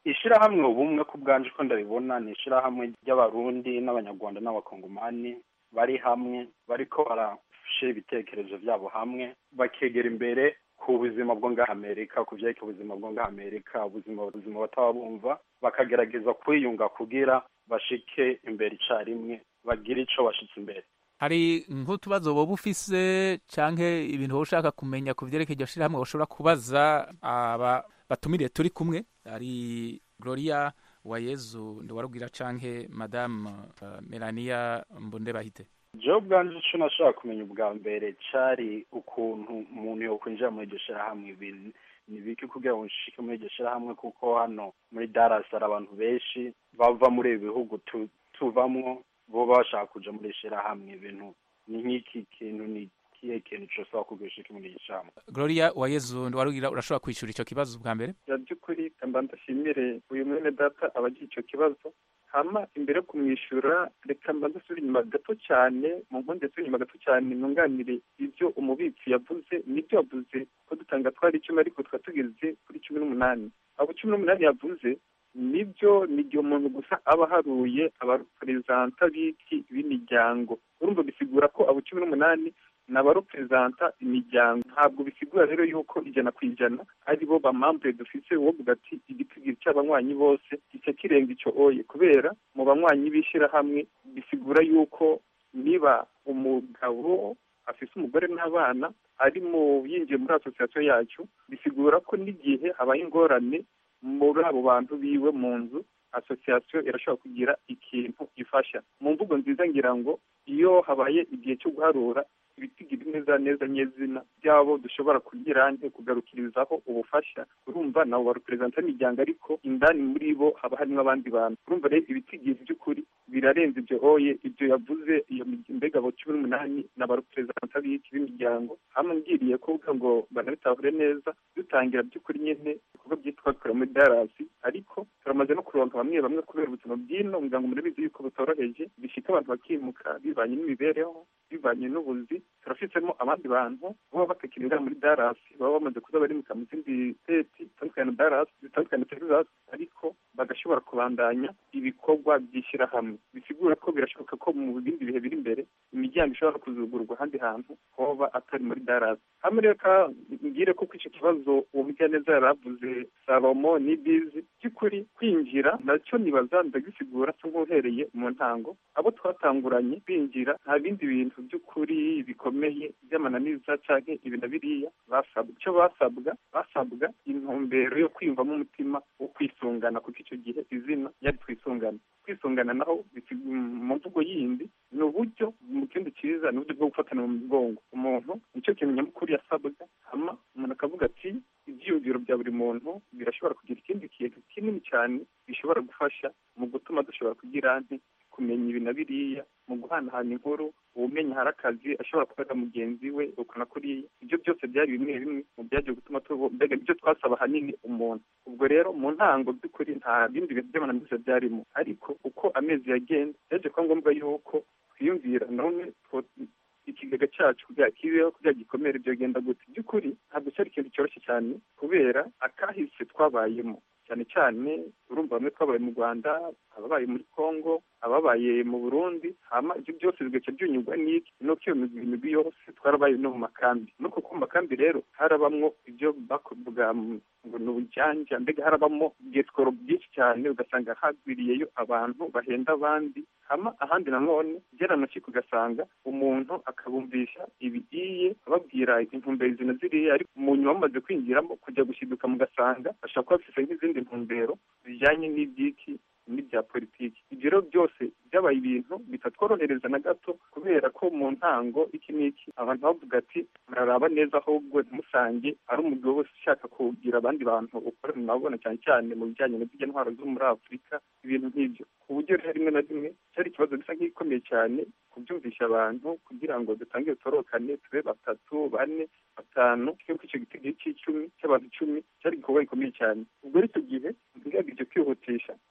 ishirahamwe ubumwe ku bwanje ko ndabibona ni ishirahamwe ry'abarundi n'abanyarwanda n'abakongomani bari hamwe bariko barashira ibitekerezo vyabo hamwe bakegera imbere ku buzima bwo ngaha amerika ku vyerekeye ubuzima bwo ngaha amerika ubuzima ubuzima bataba bumva bakagerageza kwiyunga kugira bashike imbere icarimwe bagire ico bashitse imbere hari nk'utubazo woba ufise canke ibintu woba ushaka kumenya ku vyerekeye iryo shirahamwe ushobora kubaza aba batumiriye turi kumwe hari gloria wayezu ndiwarubwira canke madame uh, melania mbondebahite jewe ubwanje ico nashaka kumenya ubwa mbere cari ukuntu umuntu yokwinjira muri iryo shirahamwe ibintu ni biki kugira ngo nshike muri iryo shirahamwe kuko hano muri Dallas hari abantu benshi bava muri ibi bihugu tu- tuvamwo bo bashaka kuja muri iri shirahamwe ibintu ni nk'iki kintu ni kihe kintu cosaba kugira ushike muri iri shirahamwe gloria wayezu ndiwarubwira urashobora kwishura ico kibazo bwa mbere ya by'ukuri kamba ndashimire uyu mwene data abagira icyo kibazo hama imbere yo kumwishyura reka mba ndasubira inyuma gato cyane mu nkundi yasubira inyuma gato cyane nunganire ibyo umubitsi yavuze nibyo yavuze ko dutanga twari icumi ariko tukaba tugeze kuri cumi n'umunani abo cumi n'umunani yavuze nibyo ni igihe umuntu gusa aba aharuye abareperezanta b'iki b'imiryango urumva bisigura ko abo cumi n'umunani ni abareperezanta imiryango ntabwo bisigura rero yuko ijana ku ijana ari bo bamambure dufise wovuga ati igitigiri cy'abanywanyi bose gice kirenga icyo oye kubera mu banywanyi b'ishyirahamwe bisigura yuko niba umugabo afise umugore n'abana ari mu yinjiye muri asosiyasiyo yacu bisigura ko n'igihe habaye ingorane muri abo bantu biwe mu nzu asosiyasiyo irashobora kugira ikintu ifasha mu mvugo nziza ngira ngo iyo habaye igihe cyo guharura ibitigiri neza neza nyezina byabo dushobora kugira nte kugarukirizaho ubufasha urumva nabo bareperezanta imiryango ariko indani muri bo haba harimo abandi bantu urumva rero ibitigiri by'ukuri birarenze ibyo oye ibyo yavuze iyo mi- mbega abo cumi n'umunani ni abareperezanta b'iki b'imiryango hamwe ngiriye kuvuga ngo banabitahure neza dutangira by'ukuri nyine ibikorwa byitwa kora muri darasi ariko turamaze no kuronka bamwe bamwe kubera ubuzima bw'ino muryango murabizi yuko butoroheje bishika abantu bakimuka bivanye n'imibereho bivanye n'ubuzi turafisemo abandi bantu baba batakirira muri darasi baba bamaze kuza barimuka mu zindi seti zitandukanye na darasi zitandukanye na texas ariko bagashobora kubandanya ibikorwa by'ishyirahamwe bisigura ko birashoboka ko mu bindi bihe biri imbere imiryango ishobora kuzugurwa ahandi hantu hoba atari muri darasi hamwe rero ka mbwire ko kuri icyo kibazo uwo mugiraneza yari avuze salomo n'ibizi by'ukuri kwinjira nacyo nibaza ndagisigura cyo nk'uhereye mu ntango abo twatanguranye binjira nta bindi bintu by'ukuri bikomeye by'amananiza cyangwa ibi na biriya basabwa icyo basabwa basabwa intumbero yo kwiyumvamo umutima wo kwisungana kuko icyo gihe izina yari twisungana kwisungana naho bisi- mu mvugo yindi ni uburyo mu kindi cyiza ni uburyo bwo gufatana mu mugongo umuntu nicyo kintu nyamukuru yasabwa hama umuntu akavuga ati ibyiyumviro bya buri muntu birashobora kugira ikindi kintu kinini cyane bishobora gufasha mu gutuma dushobora kugira nti kumenya ibi na biriya mu guhanahana inkuru uwumenya hari akazi ashobora kubaza mugenzi we ukana kuriya ibyo byose byari bimwe bimwe mu byagiye gutuma tubo mbega nibyo twasaba ahanini umuntu ubwo rero mu ntango by'ukuri nta bindi bintu by'amananiza byarimo ariko uko amezi yagenda byaje kuba ngombwa yuko twiyumvira none two- ikigega cyacu kugira kibeho kugira gikomere byogenda gute by'ukuri ntabwo cyari ikintu cyoroshye cyane kubera akahise twabayemo cyane cyane urumva bamwe twabaye mu rwanda ababaye muri congo ababaye mu burundi hama ibyo byose bigaca byunyurwa n'iki nuko iyo migwi imigwi yose twarabaye no mu makambi nuko ku makambi rero harabamwo ibyo bakuvuga ngo ni ubujyanja mbega harabamo bwetworo byinshi cyane ugasanga hagwiriyeyo abantu bahenda abandi hama ahandi nanone byaranuki ugasanga umuntu akabumvisha ibigiye ababwira intumbero izi na ziriya ariko mu nyuma bamaze kwinjiramo kujya gushiduka mugasanga ashobora kuba afite nk'izindi ntumbero zijyanye n'ibyiki n'ibya politiki ibyo rero byose byabaye ibintu bitatworohereza na gato kubera ko mu ntango iki n'iki abantu bavuga ati muraraba neza ahubwo ntimusange ari umugabo wese ushaka kugira abandi bantu ukorana nabona cyane cyane mu bijyanye n'izijya ntwaro zo muri afurika ibintu nk'ibyo ku buryo rero rimwe na rimwe cyari ikibazo gisa nk'igikomeye cyane kubyumvisha abantu kugira ngo dutange utorokane tube batatu bane batanu cyangwa icyo gitego cy'icumi cy'abantu icumi cyari igikorwa gikomeye cyane ubwo rero icyo gihe ngerageje kwihutisha imana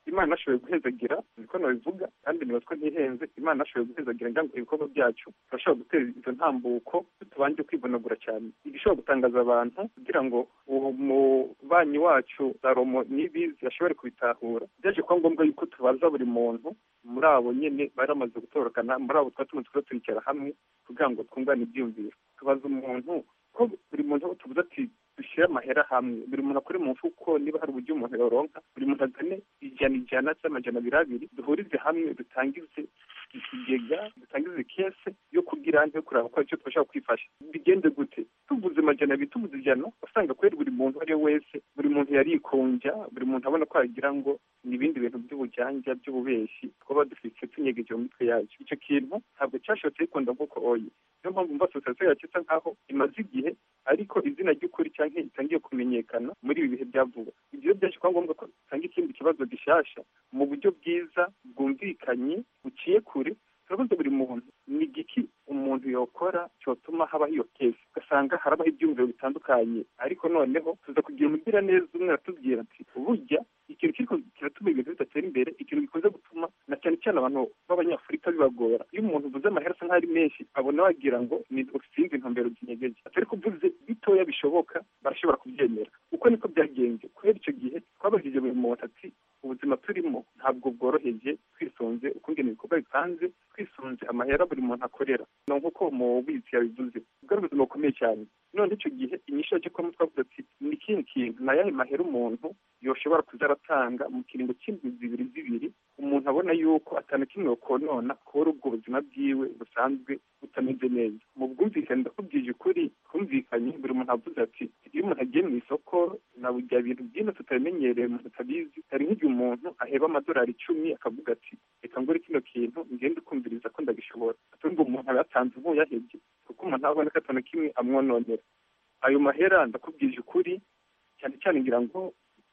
ashoboye guhezagira niko nabivuga kandi niba ko ntihenze imana ashoboye guhezagira ngira ngo ibikorwa byacu turashobora gutera izo ntambuko tubanje kwivunagura cyane igishobora gutangaza abantu kugira ngo uwo mubanyi wacu salomo n'ibizi ashobore kubitahura byaje kuba ngombwa yuko tubaza buri muntu muri abo nyine bari bamaze gutorokana muri abo twari tumaze kuba twicara hamwe kugira ngo twungane ibyiyumviro tubaza umuntu ko buri muntu tuvuze ati dushyire amahera hamwe buri muntu akore mu mfuko niba hari uburyo umuntu yoronka buri muntu azane ijana ijana cyangwa amajana abiri abiri duhurize hamwe dutangize ikigega dutangize kese yo kugira yo kureba ko icyo twashaka kwifasha bigende gute tuvuze amajana abiri tuvuze ijana usanga kubera buri muntu uwo ari we wese buri muntu yarikunja buri muntu abona ko yagira ngo ni ibindi bintu by'ubujyanja by'ububeshyi twaba dufite tunyegeje mu mitwe yacu icyo kintu ntabwo cyashobotse gikunda nk'uko oye niyo mpamvu mva sosiyete yacu isa nkaho imaze igihe ariko izina ry'ukuri cyangwa itangiye kumenyekana muri ibi bihe bya vuba ibyo byaje kuba ngombwa ko dutanga ikindi kibazo gishasha mu buryo bwiza bwumvikanye buciye kure turabaza buri muntu ni igiki umuntu yokora cyotuma habaho iyo kesi ugasanga harabaho ibyumviro bitandukanye ariko noneho tuza kugira umugira neza umwe aratubwira ati burya ikintu kiriko kiratuma ibintu bidatera imbere ikintu gikunze gutuma na cyane cyane abantu b'abanyafurika bibagora iyo umuntu uvuze amahera asa nk'aho ari menshi abona wagira ngo ni usinzi intumbero zinyegeje atari kuvuze bitoya bishoboka barashobora kubyemera uko niko byagenze kubera icyo gihe twabajije buri muntu ati ubuzima turimo ntabwo bworoheje twisunze ukungena ibikorwa bipanze twisunze amahera buri muntu akorera ni nk'uko mubizi yabivuze ubwo ari ubuzima bukomeye cyane none icyo gihe inyishu yaje kuba twavuze ati ni ikindi kintu ni ayahe mahera umuntu yoshobora kuza aratanga mu kiringo cy'indwi zibiri zibiri umuntu abona yuko atanu kimwe yokonona kubera ubwo buzima bwiwe busanzwe butameze neza mu bwumvikane ndakubwije ukuri twumvikanye buri muntu avuze ati iyo umuntu agiye mu isoko na bya bintu byinshi tutabimenyereye umuntu atabizi hari nk'igihe umuntu aheba amadolari icumi akavuga ati reka ngure kino kintu ngende ukumviriza ko ndabishobora atari ngo umuntu aba yatanze nk'uyahebye kuko umuntu abona ko atanu kimwe amwononera ayo mahera ndakubwije ukuri cyane cyane ngira ngo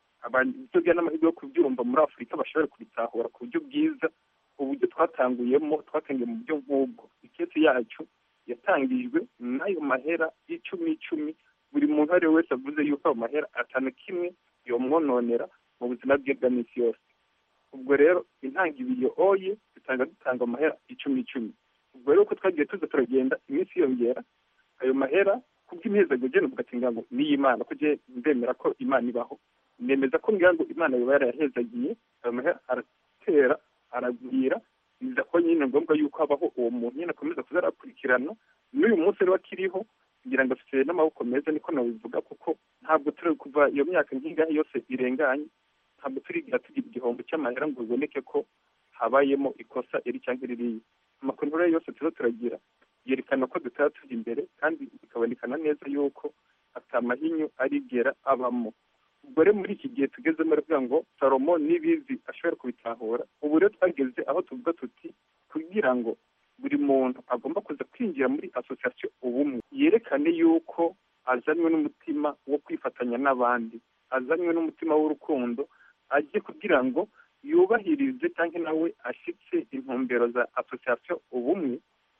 abantu n'amahirwe yo kubyumva muri afurika bashobora kubitahura ku buryo bwiza uburyo twatanguyemo twatangiye mu buryo nk'ubwo ikesi yacu yatangijwe n'ayo mahera y'icumi icumi buri muntu uwo ari we wese avuze yuko ayo mahera atanu kimwe yomwononera mu buzima bwe bwa minsi yose ubwo rero intangiriro oye dutanga dutanga amahera icumi icumi ubwo rero uko twagiye tuza turagenda iminsi yiyongera ayo mahera kubw'imihezagiro ugenda ugatinga ngo n'iy'imana ko ndemera ko imana ibaho nemeza ko ngira ngo imana yaba yarayahezagiye ayo mahera aratera aragwira biza ko nyine ngombwa yuko habaho uwo muntu nyine akomeza kuza arakurikirana n'uyu munsi rero akiriho kugira ngo afite n'amaboko meza niko nabivuga kuko ntabwo turi kuva iyo myaka nk'ingahe yose irenganye ntabwo turigira tugira igihombo cy'amahera ngo biboneke ko habayemo ikosa iri cyangwa iririya amakuru rero yose turiho turagira yerekana ko dutaba tujya imbere kandi bikabonekana neza yuko atamahinyu arigera abamo ubwo rero muri iki gihe tugezemo aravuga ngo salomo n'ibizi ashobora kubitahura ubu rero twageze aho tuvuga tuti kugira ngo buri muntu agomba kuza kwinjira muri asosiyasiyo ubumwe yerekane yuko azanywe n'umutima wo kwifatanya n'abandi azanywe n'umutima w'urukundo ajye kugira ngo yubahirize cyangwa nawe ashyitse intumbero za asosiyasiyo ubumwe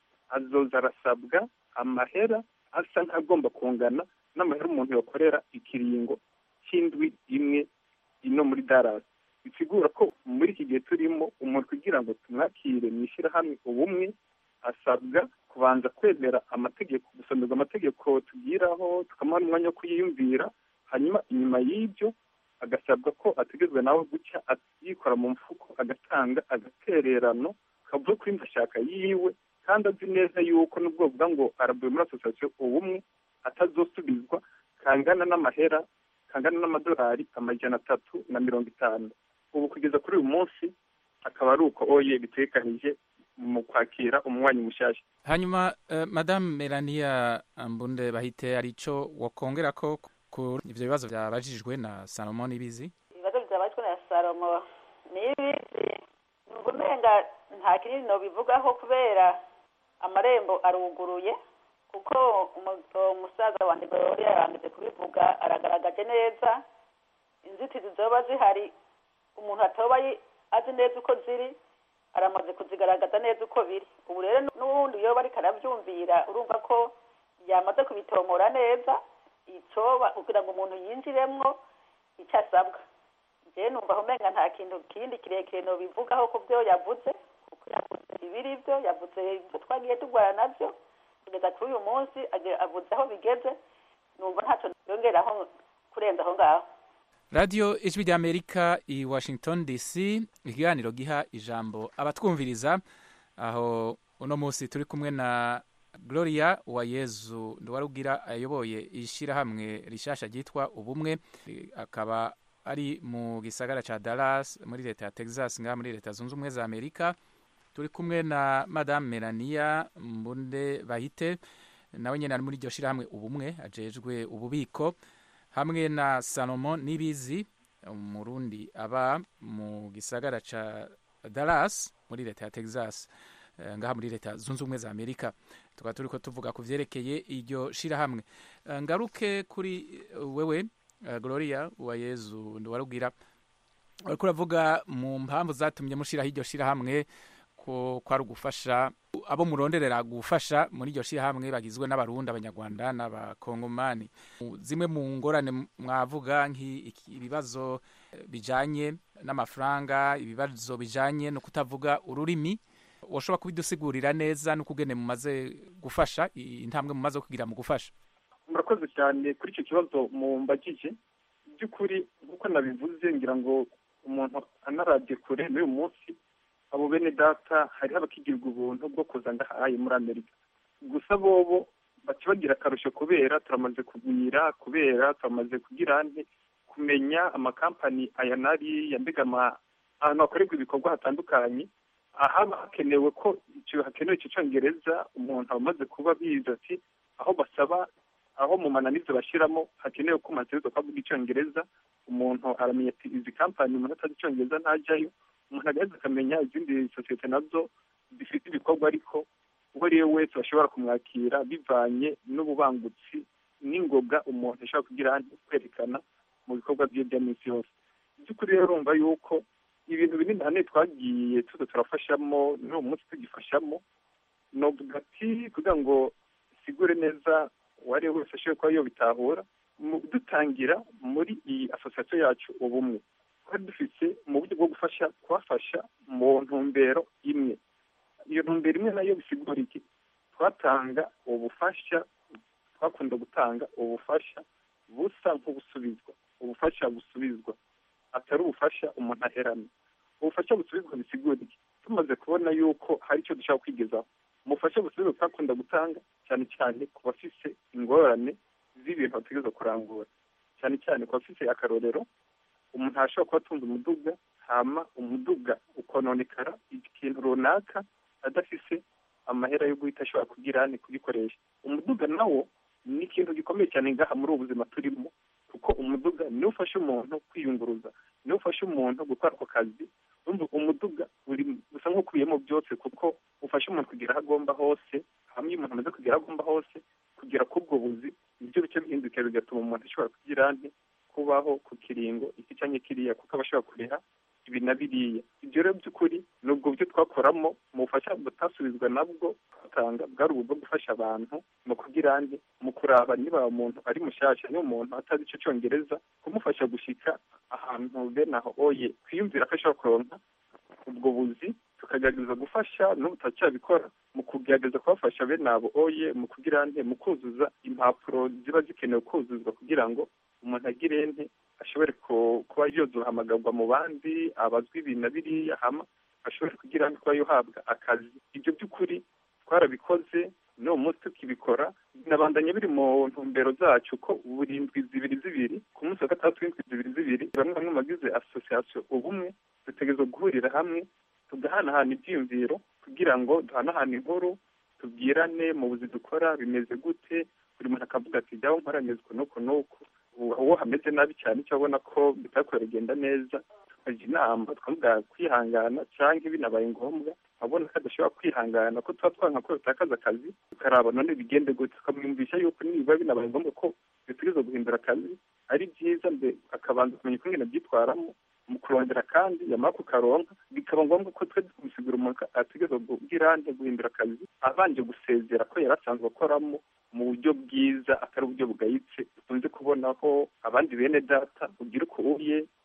azoza arasabwa amahera asa nk'agomba kungana n'amahera umuntu yakorera ikiringo cy'indwi imwe ino muri Dallas bisigura ko muri iki gihe turimo umuntu kugira ngo tumwakire mu ishyirahamwe ubumwe asabwa kubanza kwemera amategeko gusomerwa amategeko tugiraho tukamuha n'umwanya wo kuyiyumvira hanyuma inyuma y'ibyo agasabwa ko ategezwa nawe gucya yikora mu mfuko agatanga agatererano kavuye kuri ndashaka yiwe kandi azi neza yuko n'ubwo buvuga ngo aravuye muri asosiyasiyo ubumwe atazosubizwa kangana n'amahera kangana n'amadolari amajana atatu na mirongo itanu ubu kugeza kuri uyu munsi akaba ari uko oye bitekanije mu kwakira umunywanyi mushyashya hanyuma uh, madamu melania mbunde bahite hari icyo wakongera ko ku ibyo bibazo byabajijwe na salomo n'ibizi ibibazo byabajijwe na salomo n'ibizi numva umenga nta kinini nobivugaho kubera amarembo aruguruye kuko umusaza wanjye gorori yarangije kubivuga aragaragaje neza inzitizi zoba zihari umuntu atoba azi neza uko ziri aramaze kuzigaragaza neza uko biri ubu rero n'ubundi iyo bariko arabyumvira urumva ko yamaze kubitomora neza icyoba kugira ngo umuntu yinjiremwo icyo asabwa rero numva aho umenga nta kintu kindi kirekire nobivugaho ku byo yavuze kuko yavuze ibiri byo yavuze ibyo twagiye turwara nabyo kugeza kuri uyu munsi age- avuze aho bigeze numva ntacyo yongeraho kurenza aho ngaho radiyo ijwi ry'amerika i washington dc ikiganiro giha ijambo abatwumviriza aho uno munsi turi kumwe na gloria uwayezu nduwarugira ayoboye ishyirahamwe rishasha ryitwa ubumwe Eh, akaba ari mu gisagara ca dallas muri leta ya texas ngaha muri leta zunze ubumwe za amerika turi kumwe na madame melania mbunde bahite nawe nyine ari muri iryo shyirahamwe ubumwe ajejwe ububiko hamwe na salomon nibizi umurundi aba mu gisagara ca dallas muri leta ya texas eh, ngaha muri leta zunze ubumwe za amerika tukaba turiko tuvuga ku vyerekeye iryo shirahamwe Eh, ngaruke kuri eh, wewe eh, gloria uwayezu nduwarubwira uriko uravuga mu mpamvu zatumye mushiraho iryo shirahamwe ko kwari ugufasha abo muronderera gufasha muri iryo shirahamwe bagizwe n'abarundi abanyarwanda n'abakongomani zimwe mu ngorane mwavuga nk'ibibazo bijanye n'amafaranga ibibazo bijanye no kutavuga ururimi washobora kubidusigurira neza n'ukugene mumaze gufasha intambwe mumaze kugira mu gufasha murakoze cyane kuri icyo kibazo mumbagije by'ukuri nk'uko nabivuze ngira ngo umuntu anarabye kure n'uyu munsi abo bene data hariho abakigirirwa ubuntu bwo kuza ndahaye muri amerika gusa bobo baca bagira akarusho kubera turamaze kugwira kubera turamaze kugira nte kumenya amakampani aya n'ariya mbega ama- ahantu hakorerwa ibikorwa hatandukanye ahaba hakenewe ko icyo hakenewe icyo cyongereza umuntu aba amaze kuba bizi ati aho basaba aho mu mananiza bashyiramo hakenewe ko umaze kuvuga icyongereza umuntu aramenya ati izi kampani umuntu atazi icyongereza ntajyayo umuntu agaheza akamenya izindi sosiyete nazo zifite ibikorwa ariko uwo ari we wese bashobora kumwakira bivanye n'ububangutsi n'ingoga umuntu ashobora kugira kwerekana mu bikorwa bye bya minsi yose by'ukuri rero urumva yuko ibintu binini hane twagiye tuza turafashamo n'uwo munsi tugifashamo novuga ati kugira ngo sigure neza uwo ari we wese ashobora kuba yobitahura mu- dutangira muri iyi asosiyasiyo yacu ubumwe twari dufite mu buryo bwo gufasha kubafasha mu ntumbero imwe iyo ntumbero imwe nayo bisigura iki twatanga ubufasha twakunda gutanga ubufasha busa nk'ubusubizwa ubufasha busubizwa atari ubufasha umuntu aherana ubufasha busubizwa bisigura iki tumaze kubona yuko hari icyo dushaka kwigezaho umufasha busubizwa twakunda gutanga cyane cyane ku bafise ingorane z'ibintu bategereza kurangura cyane cyane ku bafise akarorero umuntu ashobora kuba atunze umuduga hama umuduga ukononekara ikintu runaka adafise amahera yo guhita ashobora kugira ni kugikoresha umuduga nawo ni ikintu gikomeye cyane ngaha muri ubu buzima turimo kuko umuduga niwo ufasha umuntu kwiyunguruza niwo ufasha umuntu gukora ako kazi urumva umuduga uri gusa nk'ukubiyemo byose kuko ufasha umuntu kugera aho agomba hose hamwe iyo umuntu amaze kugera aho agomba hose kugera k'ubwo buzi ibyo bice bihinduka bigatuma umuntu ashobora kugira nte kubaho ku kiringo iki cyangwa kiriya kuko aba ashobora kuriha ibi na biriya ibyo rero by'ukuri ni ubwo buryo twakoramo mu bufasha butasubizwa nabwo twatanga bwari ubu bwo gufasha abantu mu kugira nde mu kuraba niba umuntu ari mushyashya niba umuntu atazi icyo cyongereza kumufasha gushyika ahantu bene aho oye kwiyumvira ko ashobora kuronka ubwo buzi tukagerageza gufasha n'ubu turacyabikora mu kugerageza kubafasha bene abo oye mu kugira nte mu kuzuza impapuro ziba zikenewe kuzuzwa kugira ngo umuntu agire nte ashobore ku- kuba yozohamagarwa mu bandi abazwi ibi na biriya hama ashobore kugira ngo kuba yohabwa akazi ibyo by'ukuri twarabikoze n'uwo munsi tukibikora binabandanya biri mu ntumbero zacu ko buri ndwi zibiri zibiri ku munsi wa gatandatu w'indwi zibiri zibiri bamwe bamwe mu bagize asosiyasiyo ubumwe dutegerezwa guhurira hamwe tugahanahana ibyiyumviro kugira ngo duhanahane inkuru tubwirane mu buzi dukora bimeze gute buri muntu akavuga ati jyaho nkora nyuzwe n'uku n'uku ubu uwo hameze nabi cyane icyo abona ko bitakora bigenda neza tukajya inama twavuga kwihangana cyangwa binabaye ngombwa abona ko adashobora kwihangana ko tuba twanka ko bitakaza akazi tukaraba none bigende gute tukamwumvisha yuko niba binabaye ngombwa ko bitegereza guhindura akazi ari byiza mbe akabanza kumenya uko ngene abyitwaramo mu kurondera kandi yamara kukaronka bikaba ngombwa ko twe tumusigura umuntu ategereza kubwira nte guhindura akazi abanje gusezera ko yari asanzwe akoramo mu buryo bwiza atari uburyo bugayitse dukunze kubonaho abandi bene data ugira uko uye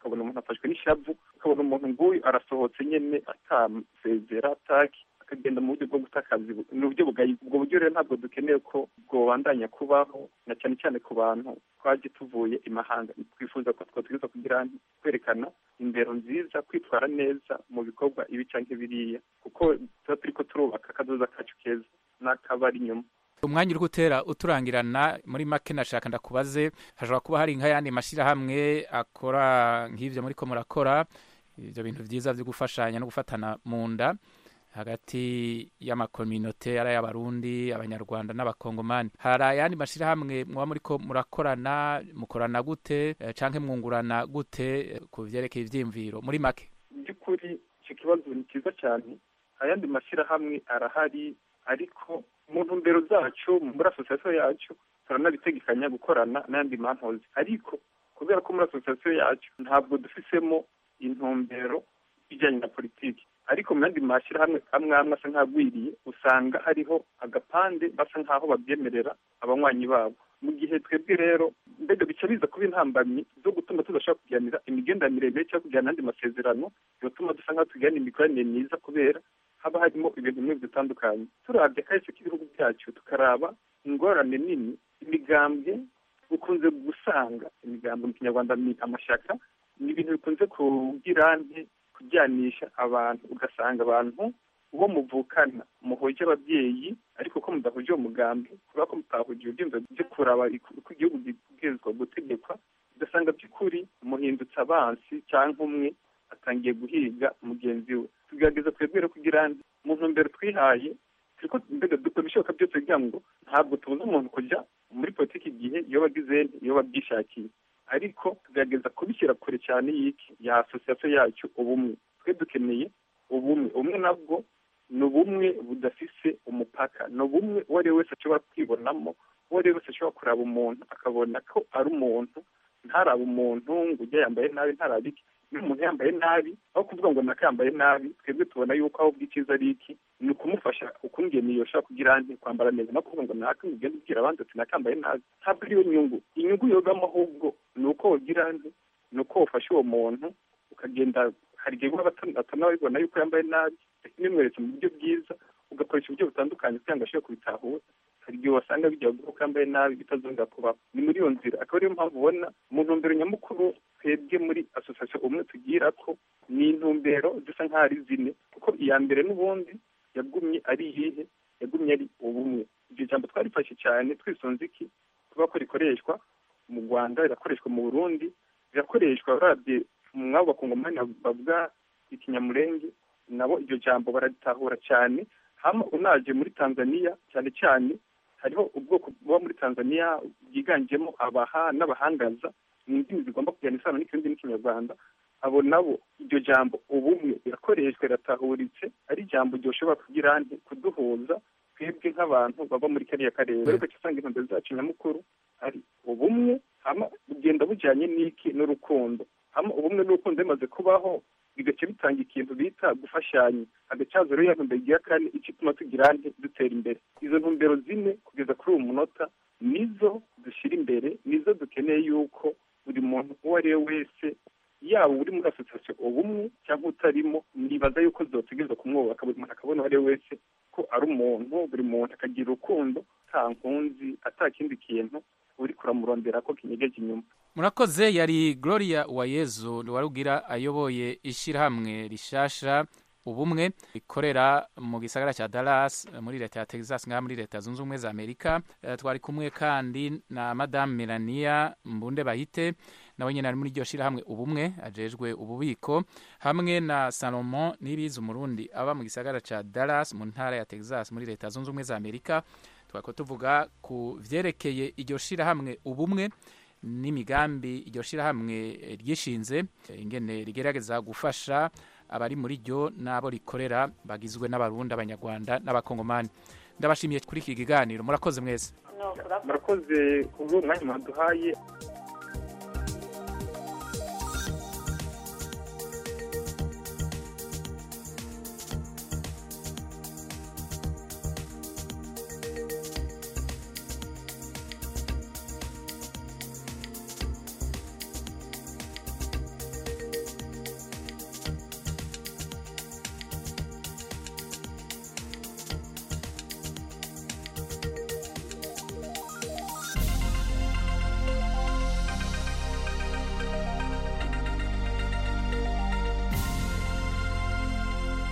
ukabona umuntu afashwe n'ishavu ukabona umuntu nguyu arasohotse nyene atasezera ataki akagenda mu buryo bwo guta akazi ni uburyo bugayi ubwo buryo rero ntabwo dukeneye ko bwobandanya kubaho na cyane cyane ku bantu twaje tuvuye imahanga twifuza ko twatwiza kugira kwerekana indero nziza kwitwara neza mu bikorwa ibi canke biriya kuko tuba turiko turubaka akazoza kacu keza n'akabari inyuma umwanya uri gutera uturangirana muri make nashaka ndakubaze hashobora kuba hari nk'ayandi mashyirahamwe akora nk'ibyo muri ko murakora ibyo bintu byiza byo gufashanya no gufatana mu nda hagati y'amakominote ari ay'abarundi abanyarwanda n'abakongomani hari ayandi mashyirahamwe muba muri ko murakorana mukorana gute eh, canke mwungurana gute eh, ku vyerekeye ivyiyumviro muri make by'ukuri icyo kibazo ni cyiza cyane ayandi mashyirahamwe arahari ariko mu ntumbero zacu muri asosiyasiyo yacu turanabitegekanya gukorana n'ayandi manhozi ariko kubera ko muri asosiyasiyo yacu ntabwo dufisemo intumbero ijyanye na politiki ariko mu yandi mashyirahamwe amwe amwe asa nk'agwiriye usanga hariho agapande basa nk'aho babyemerera abanywanyi babo mu gihe twebwe rero mbega bica biza kuba intambamyi zo gutuma tudashobora kuganira imigenderanire miremire cyangwa kugirana n'andi masezerano bigatuma dusa nk'aho tugirana imikoranire myiza kubera haba harimo ibintu bimwe bitandukanye turabye kahise k'ibihugu byacu tukaraba ingorane nini imigambwe ukunze gusanga imigambi mu kinyarwanda ni amashyaka ni ibintu bikunze kugira nti kujyanisha abantu ugasanga abantu uwo muvukana muhuje ababyeyi ariko ko mudahuje uwo mugambi kubera ko mutahuje ibyumva byo kuraba uko igihugu gibwirizwa gutegekwa ugasanga by'ukuri muhindutse abansi cyangwa umwe atangiye guhiga mugenzi we tugerageza twebwe rero kugira mu ntumbero twihaye turiko mbega dukora ibishoboka byose kugira ngo ntabwo tubuze umuntu kujya muri politiki igihe iyo bagize iyo babyishakiye ariko tugerageza kubishyira kure cyane y'iki ya asosiyasiyo yacu ubumwe twe dukeneye ubumwe ubumwe nabwo ni ubumwe budafise umupaka ni ubumwe uwo ari we wese ashobora kwibonamo uwo ari we wese ashobora kuraba umuntu akabona ko ari umuntu ntarabe umuntu ngo ujya yambaye nabi ntarabe iki niba umuntu yambaye nabi aho kuvuga ngo naka yambaye nabi twebwe tubona yuko aho bw'icyiza ari iki ni ukumufasha ukungeniye ushobora kugira nti kwambara neza no kuvuga ngo naka ugenda ubwira abandi ati naka yambaye nabi ntabwo ariyo nyungu inyungu yogamo ahubwo ni uko wogira nti ni uko wafashe uwo muntu ukagenda hari igihe waba atanabibona yuko yambaye nabi nimweretse mu buryo bwiza ugakoresha uburyo butandukanye kugira ngo ashobore kubitahura hari igihe wasanga bijya kuko yambaye nabi bitazongera kubaho ni muri iyo nzira akaba ariyo mpamvu ubona mu ntumbero nyamukuru twebwe muri asosiyasiyo umwe tugira ko ni intumbero zisa nk'aho ari zine kuko iya mbere n'ubundi yagumye ari iyihe yagumye ari ubumwe iryo jambo twarifashe cyane twisunze iki kuba ko rikoreshwa mu rwanda rirakoreshwa mu burundi rirakoreshwa urabye mwabo bakongomani bavuga ikinyamurenge nabo iryo jambo bararitahura cyane hama unaje muri tanzania cyane cyane hariho ubwoko buba muri tanzania bwiganjemo abaha n'abahangaza ni indimi zigomba kujyana isano n'ikindi n'ikinyarwanda abo nabo iryo jambo ubumwe rirakoreshwa riratahuritse ari ijambo ryoshobora kugira nti kuduhuza twebwe nk'abantu baba muri kariya karere ariko usanga intumbero zacu nyamukuru ari ubumwe hama bugenda bujyanye n'iki n'urukundo hama ubumwe n'urukundo bimaze kubaho bigaca bitanga ikintu bita gufashanya hagacaza rero ya ntumbero igira kane icyo ituma tugira nti dutera imbere izo ntumbero zine kugeza kuri uwo munota nizo dushyira imbere nizo dukeneye yuko buri muntu uwo ari we wese yaba uri muri asosiyasiyo ubumwe cyangwa utarimo nibaza yuko zotegereza kumwubaka buri muntu akabona uwo ari we wese ko ari umuntu buri muntu akagira urukundo nta nkunzi ata kindi kintu uri kuramurondera ko kinyegeje inyuma murakoze yari gloria uwayezu warugira ayoboye ishyirahamwe rishasha ubumwe rikorera mu gisagara cya Dallas muri leta ya Texas ngaha muri leta zunze ubumwe za Amerika Eh, twari kumwe kandi na madame Melania Mbunde Bahite nawe nyine ari muri iryo shyirahamwe ubumwe ajejwe ububiko hamwe na Salomon Nibizi umurundi aba mu gisagara cya Dallas mu ntara ya Texas muri leta zunze ubumwe za Amerika twako tuvuga ku vyerekeye iryo shyirahamwe ubumwe n'imigambi iryo shyirahamwe eh, ryishinze eh, ingene rigerageza gufasha abari muri ryo n'abo rikorera bagizwe n'abarundi abanyarwanda n'abakongomani ndabashimiye kuri iki kiganiro murakoze mwese murakoze kubwo umwanya mwaduhaye